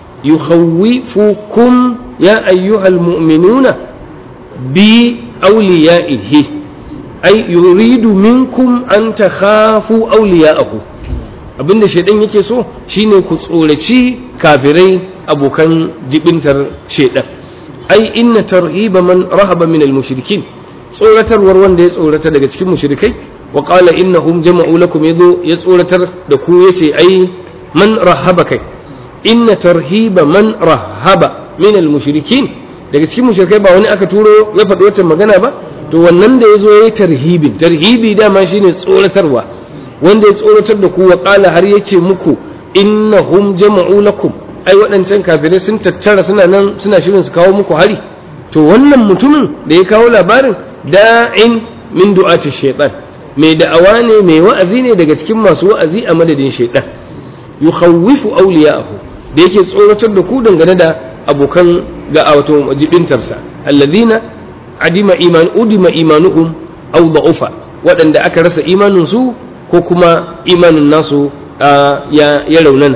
yukhawwifukum ya ayyuhal mu'minuna bi awliya'ihi ai yuridu minkum an takhafu awliya'ahu abinda shaidan yake so shine ku tsoraci kafirai abokan jibintar shaidan ai inna tarhiba man rahaba min al-mushrikin tsoratarwar wanda ya tsorata daga cikin mushrikai wa qala innahum jama'u lakum yazo ya tsoratar da ku yace ai man rahaba kai inna tarhiba man rahaba min al-mushrikin daga cikin mushrikai ba wani aka turo ya faɗi wata magana ba to wannan da yazo yayi tarhibin tarhibi dama shine tsoratarwa wanda ya tsoratar da ku wa qala har yace muku innahum jama'u lakum ai waɗancan kafirai sun tattara suna nan suna shirin su kawo muku hari to wannan mutumin da ya kawo labarin da'in min du'ati shaytan mai da'awa ne mai wa'azi ne daga cikin masu wa'azi a madadin shaytan yukhawwifu awliya'ahu da yake tsoratar da ku dangane da abokan ga wato jibintarsa alladhina adima iman udima imanuhum aw da'ufa waɗanda aka rasa imanin su ko kuma imanin nasu ya ya raunana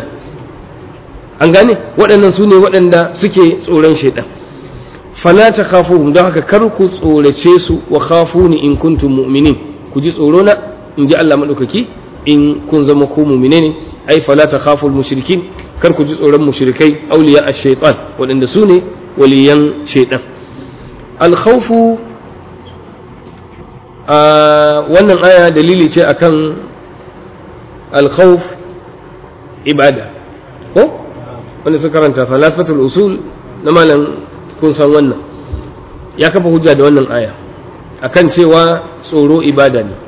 an gane waɗannan su ne waɗanda suke tsoron shaidan fala ta khafuhum don haka kar ku tsorace su wa khafuni in kuntum mu'minin ku ji tsoro na in ji Allah madaukaki in kun zama ku mu'mine ne ai fala ta khaful mushrikin kar ku ji tsoron mushrikai auliya ash-shaytan waɗanda su ne waliyan shaidan al-khawfu a wannan aya dalili ce akan alkhawf ibada ko wanda suka karanta falafatul usul na malam kun san wannan ya kafa hujja da wannan aya akan cewa tsoro ibada ne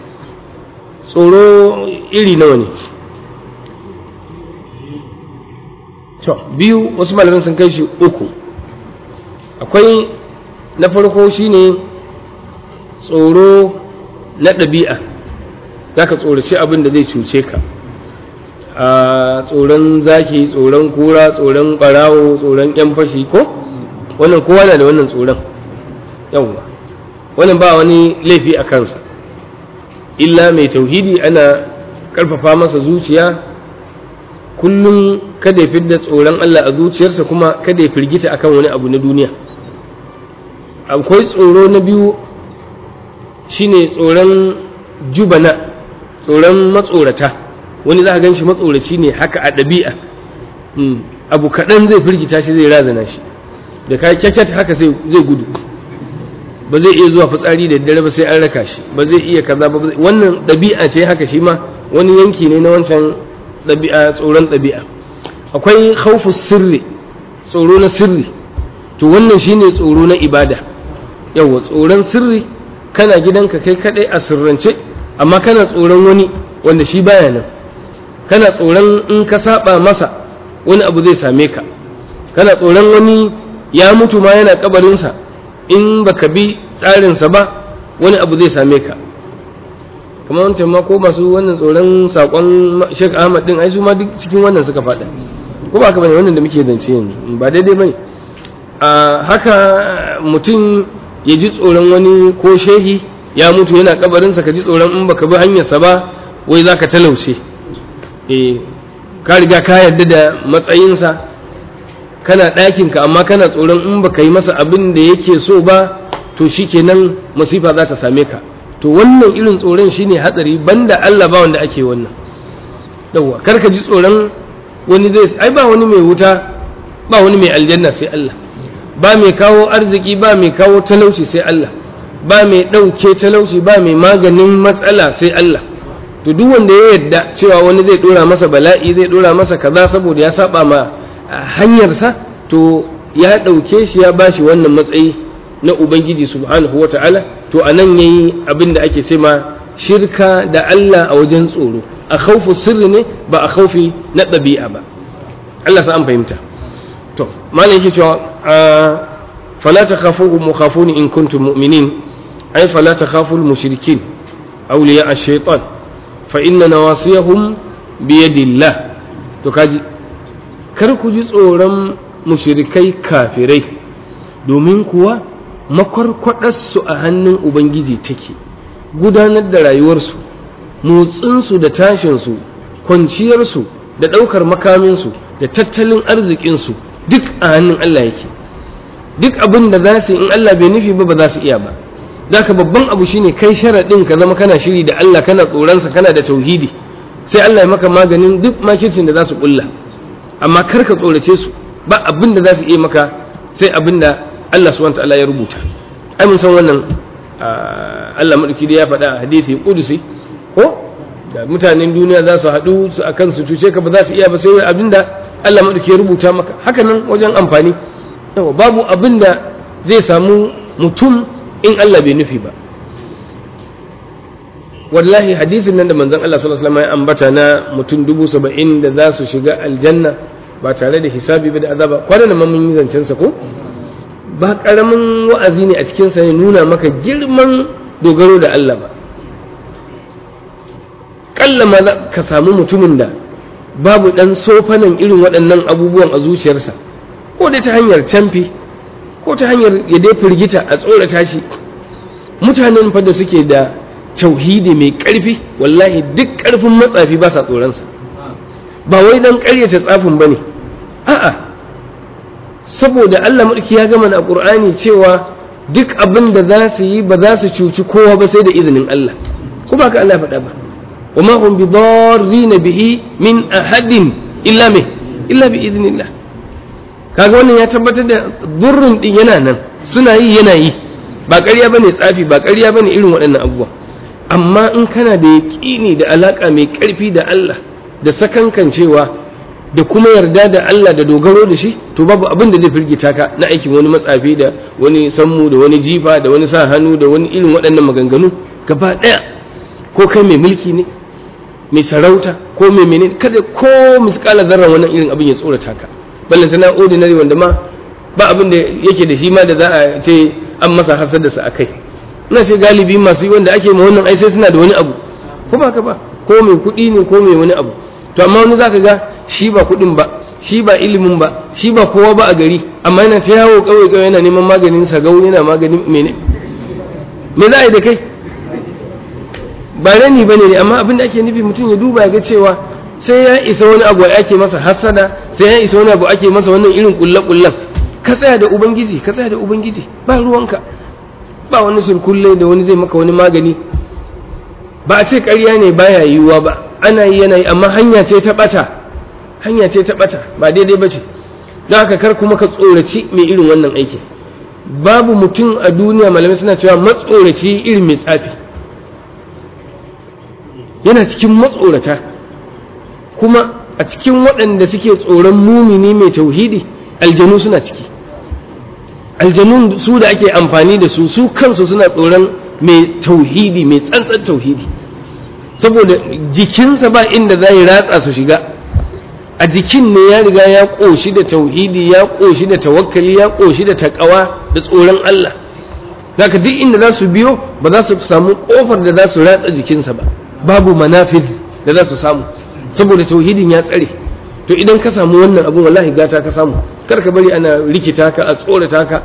tsoro iri nawa ne to biyu wasu malamin sun kai shi uku akwai na farko shine tsoro na ɗabi'a za ka tsoraci abin da zai cuce ka a tsoron zaki tsoron kura tsoron ɓarawo tsoron ƴan fashi ko wannan kowa na da wannan tsoron yawwa wannan ba wani laifi a kansa illa mai tauhidi ana ƙarfafa masa zuciya kullum kada ya fidda tsoron Allah a zuciyarsa kuma kada ya firgita akan wani abu na duniya akwai tsoro na biyu shine tsoron jubana tsoron matsorata wani za a gan shi matsoraci ne haka a ɗabi'a abu kaɗan zai firgita shi zai razana shi da ka kyakyat haka zai gudu ba zai iya zuwa fitsari da dare ba sai an raka shi ba zai iya kaza ba wannan ɗabi'a ce haka shi ma wani yanki ne na wancan ɗabi'a tsoron ɗabi'a akwai khawfu sirri tsoro na sirri to wannan shine tsoro na ibada yawa tsoron sirri kana gidanka kai kadai a sirrance amma kana tsoron wani wanda shi baya nan kana tsoron in ka saba masa wani abu zai same ka kana tsoron wani ya mutu ma yana kabarinsa in baka bi tsarinsa ba wani abu zai same ka kamar wancan ma ko masu wannan tsoron sakon Sheikh Ahmad din ai su ma duk cikin wannan suka faɗa ko ba ka bane wannan da muke zance yanzu ba daidai bane a haka mutum ya ji tsoron wani ko shehi ya mutu yana kabarinsa ka ji tsoron in baka bi hanyarsa ba wai za ka talauce eh ka riga ka yarda da matsayinsa kana ɗakinka amma kana tsoron in baka yi masa abin da yake so ba to shikenan masifa za ta same ka to wannan irin tsoron shine hatsari banda Allah ba wanda ake wannan yawwa kar ka ji tsoron wani zai ai ba wani mai wuta ba wani mai aljanna sai Allah ba mai kawo arziki ba mai kawo talauci sai Allah ba mai ɗauke talauci ba mai maganin matsala sai Allah to duk wanda ya yarda cewa wani zai dora masa bala'i zai dora masa kaza saboda ya saba ma hanyarsa to ya ɗauke shi ya bashi wannan matsayi na ubangiji subhanahu wata'ala to anan yayi abin da ake ce ma shirka da Allah a wajen tsoro a khaufu sirri ne ba a khaufi na ɗabi'a ba Allah sa an fahimta to malam yake cewa fala takhafuhu mukhafuni in kuntum mu'minin ay fala takhafu al-mushrikin awliya ash-shaytan fa inna nawasiyahum bi yadillah to kaji kar ku ji tsoron mushrikai kafirai domin kuwa makwarkwadarsu a hannun ubangiji take gudanar da rayuwarsu motsinsu da tashinsu kwanciyarsu da ɗaukar makaminsu da tattalin arzikinsu duk a hannun Allah yake duk abin da za su in Allah bai nufi ba ba za su iya ba zaka babban abu shine kai sharaɗin ka zama kana shiri da Allah kana tsoronsa kana da tauhidi sai Allah ya maka maganin duk makircin da za su ƙulla amma kar ka tsorace su ba abin da za su iya maka sai abin da Allah subhanahu ta'ala ya rubuta ai mun san wannan Allah madauki da ya faɗa a hadisi kudusi ko da mutanen duniya za su haɗu su akan su cuce ka ba za su iya ba sai abin da Allah madauki ya rubuta maka haka nan wajen amfani yawa babu abin da zai samu mutum in Allah bai nufi ba wallahi hadisin nan da manzon Allah sallallahu alaihi wasallam ya ambata na mutum dubu saba'in da za su shiga aljanna ba tare da hisabi ba da azaba kwanan nan mun yi zancen sa ko ba karamin wa'azi ne a cikin sa ne nuna maka girman dogaro da Allah ba kalla ma ka samu mutumin da babu dan sofanan irin waɗannan abubuwan a zuciyarsa ko dai ta hanyar camfi ko ta hanyar ya dai firgita a tsorata shi mutanen fa da suke da tauhidi mai ƙarfi wallahi duk ƙarfin matsafi ba sa tsoronsa ba wai dan ƙaryata tsafin ba ne a'a saboda Allah mulki ya gama a ƙur'ani cewa duk abin da za su yi ba za su cuci kowa ba sai da izinin Allah ko ba ka Allah faɗa ba wa ma hum bidarrina bihi min ahadin illa me illa bi idnillah kaga wannan ya tabbatar da durrun din yana nan suna yi yana yi ba ƙarya bane tsafi ba ƙarya bane irin waɗannan abubuwa amma in kana da yaƙini da alaƙa mai ƙarfi da Allah da sakankancewa da kuma yarda da Allah da dogaro da shi to babu abin da zai firgita ka na aikin wani matsafi da wani sammu da wani jifa da wani sa hannu da wani irin waɗannan maganganu gaba ɗaya ko kai mai mulki ne mai sarauta ko mai menene kada ko miskala zarra wannan irin abin ya tsorata ka ballanta na ordinary wanda ma ba abin da yake da shi ma da za a ce an masa hasar da sa akai ina ce galibi masu yi wanda ake ma wannan ai sai suna da wani abu ko ba ka ba ko mai kuɗi ne ko mai wani abu to amma wani zaka ga shi ba kuɗin ba shi ba ilimin ba shi ba kowa ba a gari amma yana ta yawo kawai kawai yana neman maganin sagau yana maganin mene me za a yi da kai ba rani bane ne amma abin da ake nufi mutum ya duba ya ga cewa sai ya isa wani abu ake masa hasada sai ya isa wani abu ake masa wannan irin kulle-kullen ka tsaya da ubangiji ka tsaya da ubangiji ba ruwanka ba wani sulkulle da wani zai maka wani magani ba a ce ƙarya ne baya yiwuwa ba ana yi yana yi amma hanya ce ta ɓata hanya ce ta ɓata ba daidai ba ce don haka kar kuma ka tsoraci mai irin wannan aiki babu mutum a duniya malamai suna cewa matsoraci irin mai tsafi yana cikin matsorata kuma a cikin waɗanda suke tsoron mumini mai tauhidi aljanu suna ciki aljanun su da ake amfani da su su kansu suna tsoron mai tauhidi mai tsantsan tauhidi saboda jikinsa ba inda za yi ratsa su shiga a jikin ne ya riga ya ƙoshi da tauhidi ya ƙoshi da tawakkali ya ƙoshi da taƙawa da tsoron Allah zaka duk inda za su biyo ba za su samu ƙofar da za su ratsa jikinsa ba babu manafid da za su samu saboda tauhidin ya tsare to idan ka samu wannan abun wallahi gata ka samu kar ka bari ana rikita ka a tsorata ka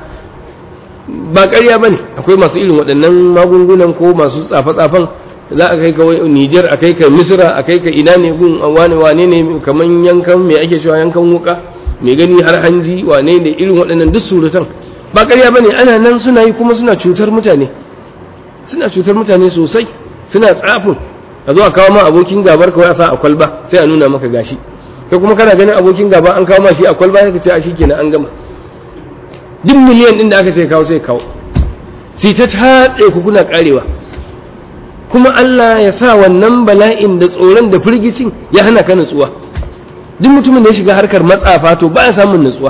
ba ƙarya bane akwai masu irin waɗannan magungunan ko masu tsafe-tsafen za a kai ka Niger a kai ka Misra a kai ka ina ne gun wane wane ne kaman yankan me ake cewa yankan wuka mai gani har hanji wane ne irin waɗannan duk suratan ba ƙarya bane ana nan suna yi kuma suna cutar mutane suna cutar mutane sosai suna tsafin a zo a kawo ma abokin gabar kawai a sa a kwalba sai a nuna maka gashi kai kuma kana ganin abokin gaba an kawo ma shi a kwalba sai ka ce a shi kenan an gama duk miliyan din da aka ce kawo sai kawo sai ta tatse ku kuna karewa kuma Allah ya sa wannan bala'in da tsoron da firgicin ya hana ka nutsuwa duk mutumin da ya shiga harkar matsafa to ba ya samun nutsuwa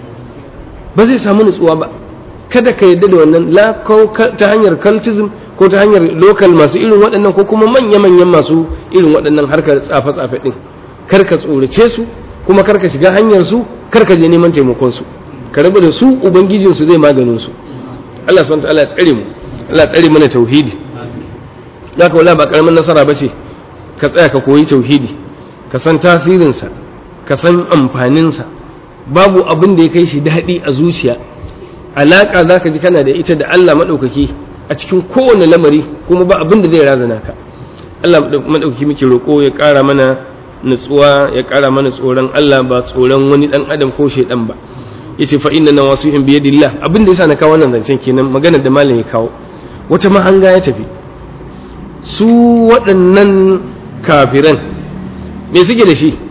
ba zai samu nutsuwa ba kada ka yadda da wannan la ta hanyar cultism ko ta hanyar local masu irin waɗannan ko kuma manya-manyan masu irin waɗannan harkar tsafe-tsafe ɗin kar ka tsorace su kuma kar ka shiga hanyar su kar ka je neman taimakon su ka rabu da su ubangijin su zai maganin su Allah subhanahu wa ta'ala ya tsare mu Allah ya tsare mana tauhidi zaka wala ba karamin nasara bace ka tsaya ka koyi tauhidi ka san tasirinsa ka san amfaninsa babu abin da ya kai shi daɗi a zuciya alaƙa za ka ji kana da ita da Allah maɗaukaki a cikin kowane lamari kuma ba abin da zai razana ka Allah maɗaukaki muke roƙo ya ƙara mana nutsuwa ya ƙara mana tsoron Allah ba tsoron wani ɗan adam ko shaiɗan ba yace fa inna nawasihim bi yadillah abin da yasa na kawo wannan zancen kenan magana da malam ya kawo wata mahanga ya tafi su waɗannan kafiran me suke da shi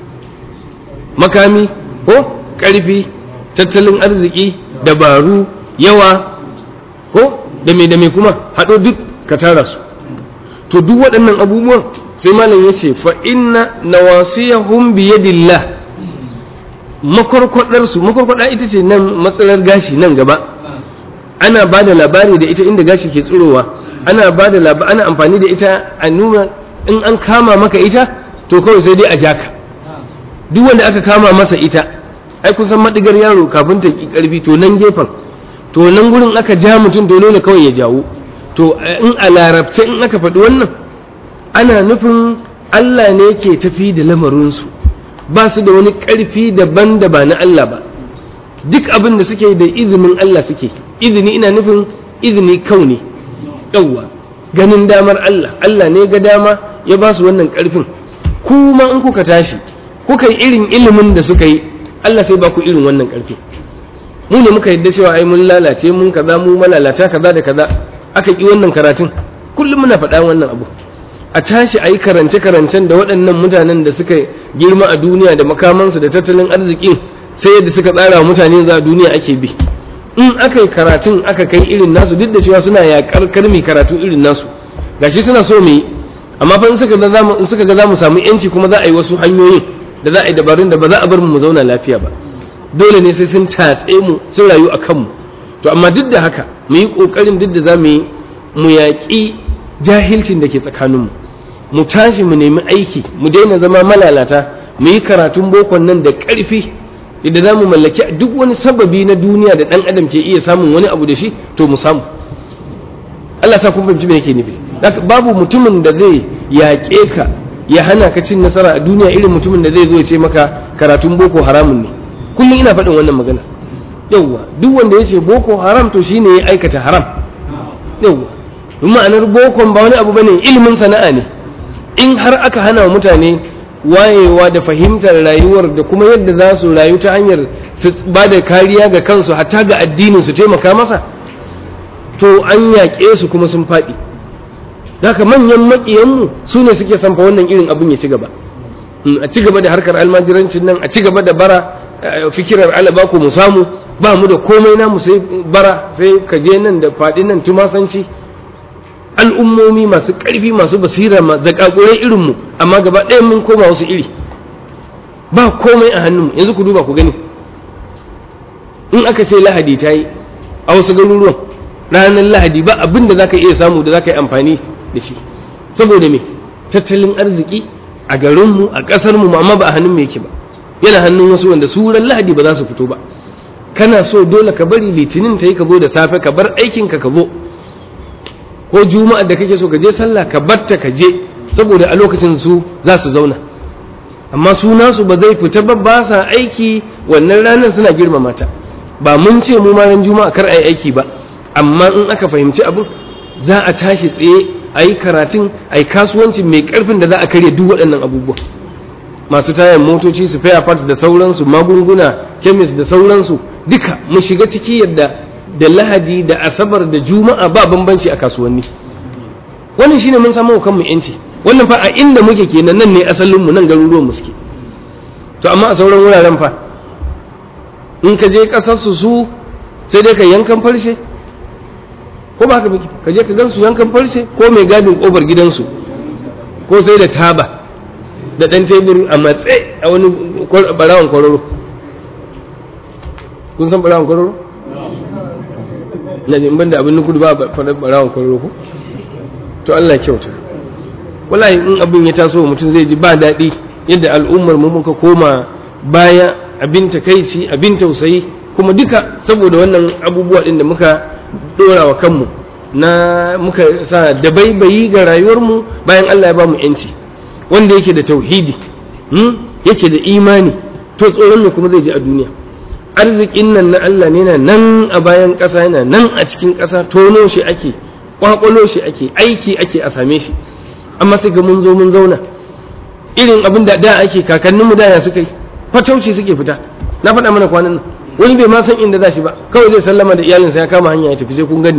makami ko ƙarfi tattalin arziki dabaru yawa ko da me da me kuma haɗo duk ka tara su to duk waɗannan abubuwan sai malam ya ce fa inna nawasiyahum bi yadillah makwarkwadar su makwarkwada ita ce nan matsalar gashi nan gaba ana ba da labari da ita inda gashi ke tsirowa ana ba da labari ana amfani da ita a nuna in an kama maka ita to kawai sai dai a jaka duk wanda aka kama masa ita ai kusan madigar yaro kafin ta ki karfi to nan gefen to nan gurin aka ja mutum to dole kawai ya jawo to in a larabce in aka faɗi wannan ana nufin Allah ne ke tafi da lamarinsu ba su da wani ƙarfi daban da ba na Allah ba duk abin da suke da izinin Allah suke izini ina nufin izini kauni yawwa ganin damar Allah Allah ne ga dama ya ba su wannan ƙarfin kuma in kuka tashi kuka yi irin ilimin da suka yi Allah sai ba ku irin wannan ƙarfi mu ne muka yadda cewa ai mun lalace mun kaza mu malalata kaza da kaza aka ki wannan karatun kullum muna faɗa wannan abu a tashi a yi karance-karancen da waɗannan mutanen da suka girma a duniya da makamansu da tattalin arzikin sai yadda suka tsara wa mutane za a duniya ake bi in aka yi karatun aka kai irin nasu duk da cewa suna yaƙar karmi karatu irin nasu gashi suna so mu yi amma fa in suka ga zamu in suka ga zamu samu yanci kuma za a yi wasu hanyoyin da za a yi dabarun da ba za a bar mu mu zauna lafiya ba dole ne sai sun tatse mu sun rayu a kanmu to amma duk da haka mu yi ƙoƙarin duk da za mu yi mu yaƙi jahilcin da ke tsakaninmu mu tashi mu nemi aiki mu daina zama malalata mu yi karatun bokon nan da ƙarfi idan za mu mallaki duk wani sababi na duniya da ɗan adam ke iya samun wani abu da shi to mu samu Allah sa kun fahimci me yake nufi babu mutumin da zai yaƙe ka ya hana ka cin nasara a duniya irin mutumin da zai zo ya ce maka karatun boko haramun ne kullum ina faɗin wannan magana yauwa duk wanda ya ce boko haram to shine ya aikata haram yauwa ma'anar bokon ba wani abu bane ilimin sana'a ne in har aka hana wa mutane wayewa da fahimtar rayuwar da kuma yadda za su rayu ta hanyar su ba da kariya ga kansu hatta ga addinin su taimaka masa to an yaƙe su kuma sun faɗi haka manyan maƙiyanmu su ne suke sanfa wannan irin abin ya ci gaba a ci gaba da harkar almajirancin nan a ci gaba da bara fikirar alaba ku mu samu ba mu da komai namu sai bara sai ka je nan da faɗi nan tumasanci al'ummomi masu ƙarfi masu basira da ƙaƙurai irinmu amma gaba ɗaya mun koma wasu iri ba komai a hannunmu yanzu ku duba ku gani in aka ce lahadi ta yi a wasu garuruwan ranar lahadi ba abin da za ka iya samu da za ka yi amfani da shi saboda me tattalin arziki a garinmu a ƙasarmu amma ba a hannun yake ba yana hannun wasu wanda su ran lahadi ba za su fito ba kana so dole ka bari litinin ta yi ka zo da safe ka bar aikinka ka zo ko juma'a da kake so ka je sallah ka batta ka je saboda a lokacin su za su zauna amma su nasu ba zai fita ba ba sa aiki wannan ranar suna girmama ta ba mun ce mu ma ran juma'a kar a yi aiki ba amma in aka fahimci abin za a tashi tsaye a yi karatun a yi kasuwanci mai karfin da za a karya duk waɗannan abubuwa masu tayan motoci su faya parts da sauransu magunguna kemis da sauransu duka mu shiga ciki yadda da lahadi da asabar da juma'a ba bambanci a kasuwanni wannan shine mun samu kanmu yanci wannan fa a inda muke kenan nan ne asalin mu nan garuruwan mu suke to amma a sauran wuraren fa in ka je kasar su su sai dai ka yankan farshe ko ba ka miki ka je ka gansu yankan farshe ko mai gadin kofar gidansu ko sai da taba da dan tebur a matse a wani barawan kwararo kun san barawan kwararo na jin banda abin nukudu ba faɗar barawan kwararo ko to Allah kyauta wallahi in abin ya taso mutum zai ji ba daɗi yadda al'ummar mu muka koma baya abin takaici abin tausayi kuma duka saboda wannan abubuwa ɗin da muka ɗora wa kanmu na muka sa dabaibayi ga rayuwarmu bayan Allah ya ba mu yanci wanda yake da tauhidi yake da imani to tsoron ne kuma zai ji a duniya arzikin nan na Allah ne na nan a bayan ƙasa yana nan a cikin ƙasa tono shi ake kwakwalo shi ake aiki ake a same shi amma sai ga mun zo mun zauna irin abin da da ake kakanninmu da ya suka yi fatauci suke fita na faɗa mana kwanan nan wani bai ma san inda za shi ba kawai zai sallama da iyalinsa ya kama hanya ya tafi sai kun gani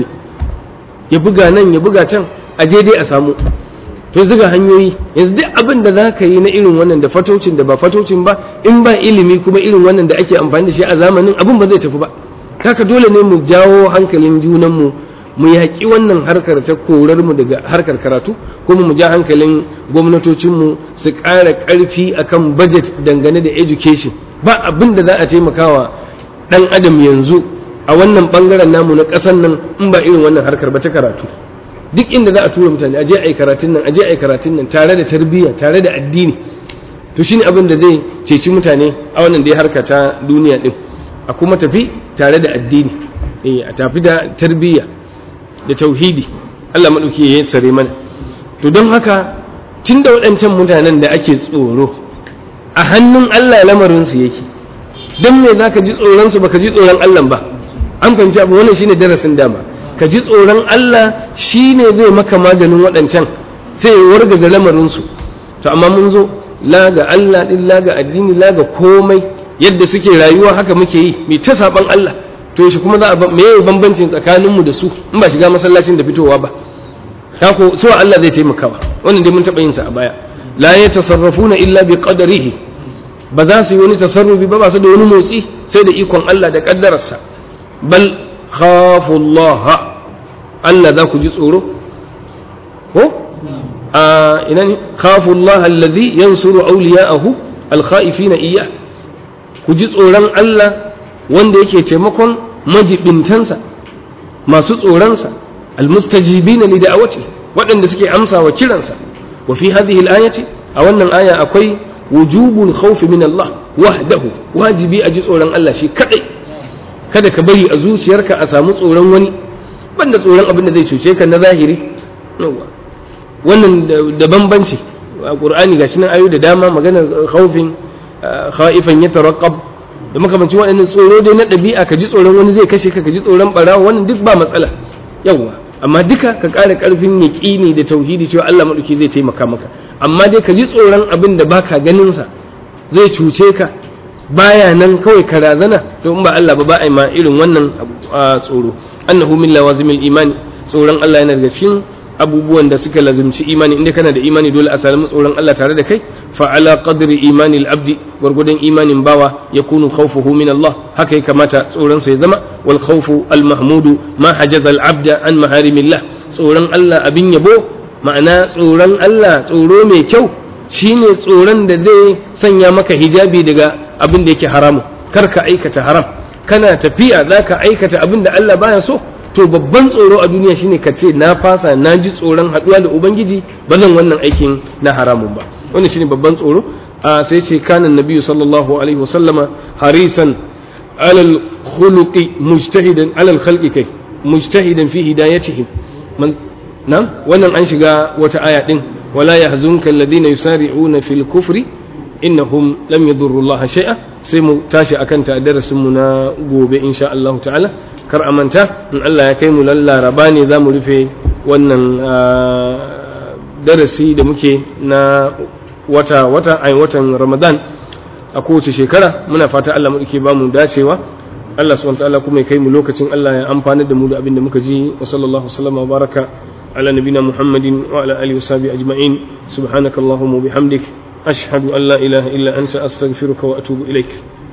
ya buga nan ya buga can a je dai a samu to zuga hanyoyi yanzu duk abin da za ka yi na irin wannan da fatocin da ba fatocin ba in ba ilimi kuma irin wannan da ake amfani da shi a zamanin abin ba zai tafi ba haka dole ne mu jawo hankalin junanmu mu yaƙi wannan harkar ta korar mu daga harkar karatu kuma mu ja hankalin gwamnatocinmu su ƙara ƙarfi akan budget dangane da education ba abin da za a taimakawa ɗan adam yanzu a wannan ɓangaren namu na ƙasar nan in ba irin wannan harkar ba ta karatu duk inda za a tura mutane aje a yi karatun nan aje a yi karatun nan tare da tarbiyya tare da addini to shine abin da zai ceci mutane a wannan dai harka ta duniya din a kuma tafi tare da addini eh a tafi da tarbiyya da tauhidi Allah madauki ya sare mana to don haka tun da waɗancan mutanen da ake tsoro a hannun Allah lamarin su yake don me zaka ji tsoron su baka ji tsoron Allah ba an fahimci abu wannan shine darasin dama ka ji tsoron Allah shi ne zai maka maganin waɗancan sai ya wargaza lamarinsu to amma mun zo la ga Allah ɗin la ga addini la ga komai yadda suke rayuwa haka muke yi mai ta saɓan Allah to shi kuma za a me yayi bambancin tsakaninmu da su in ba shiga masallacin da fitowa ba ta ko so Allah zai taimakawa wannan dai mun taɓa yin sa a baya la yatasarrafuna illa bi qadarihi ba za su yi wani tasarrufi ba ba su da wani motsi sai da ikon Allah da kaddararsa bal khafu Allah Allah za ku ji tsoro ko a ina ne khafu Allah alladhi yansuru awliya'ahu al-khaifina iyyah ku ji tsoron Allah wanda yake taimakon majibintansa masu tsoronsa almustajibina li da'awati waɗanda suke amsa wa kiransa wa fi hadhihi al-ayati a wannan aya akwai wujubul khawf min Allah wahdahu wajibi a ji tsoron Allah shi kadai kada ka bari a zuciyarka a samu tsoron wani banda tsoron abin da zai cuce ka na zahiri wannan da bambanci a qur'ani gashi nan ayoyi da dama magana khawfin khaifan yatarqab da makamancin waɗannan tsoro dai na ɗabi'a ka ji tsoron wani zai kashe ka ka ji tsoron ɓarawa wannan duk ba matsala yawwa amma duka ka ƙara ƙarfin yaƙini da tauhidi cewa Allah maɗauki zai taimaka maka amma dai ka ji tsoron abin da baka ganin sa zai cuce ka baya nan kawai ka razana to in ba Allah ba ba a ma irin wannan tsoro annahu min lawazimil imani tsoron Allah yana daga cikin abubuwan da suka lazimci imani inda kana da imani dole a sami tsoron Allah tare da kai fa ala qadri imani al-abdi gurgudan imanin bawa yakunu khawfuhu min Allah haka ya kamata tsoron sa ya zama wal khawfu al-mahmudu ma hajaza al-abda an maharimillah tsoron Allah abin yabo ma'ana tsoron Allah tsoro mai kyau shine tsoron da zai sanya maka hijabi daga abin da yake haramu kar ka aikata haram kana tafiya zaka aikata abin da Allah baya so to babban tsoro a duniya shine ka ce na fasa na ji tsoron haɗuwa da ubangiji ba zan wannan aikin na haramun ba wannan shine babban tsoro a sai ce kanan nabiyyu sallallahu alaihi wasallama harisan alal khuluqi mujtahidan alal khalqi kai mujtahidan fi hidayatihim man na wannan an shiga wata aya din wala yahzunka alladhina yusari'una fil kufri innahum lam yadurru Allah shay'a sai mu tashi akan ta darasin mu na gobe insha Allah ta'ala kar a manta in Allah ya kai mu laraba ne za mu rufe wannan darasi da muke na wata wata a watan ramadan a kowace shekara muna fata Allah mu ke ba mu dacewa Allah subhanahu ta'ala kuma ya kai mu lokacin Allah ya amfana da mu da abin da muka ji wa sallallahu sallama wa baraka ala nabina muhammadin wa ala alihi wa sahbihi ajma'in subhanakallahumma wa bihamdik ashhadu an la ilaha illa anta astaghfiruka wa atubu ilaik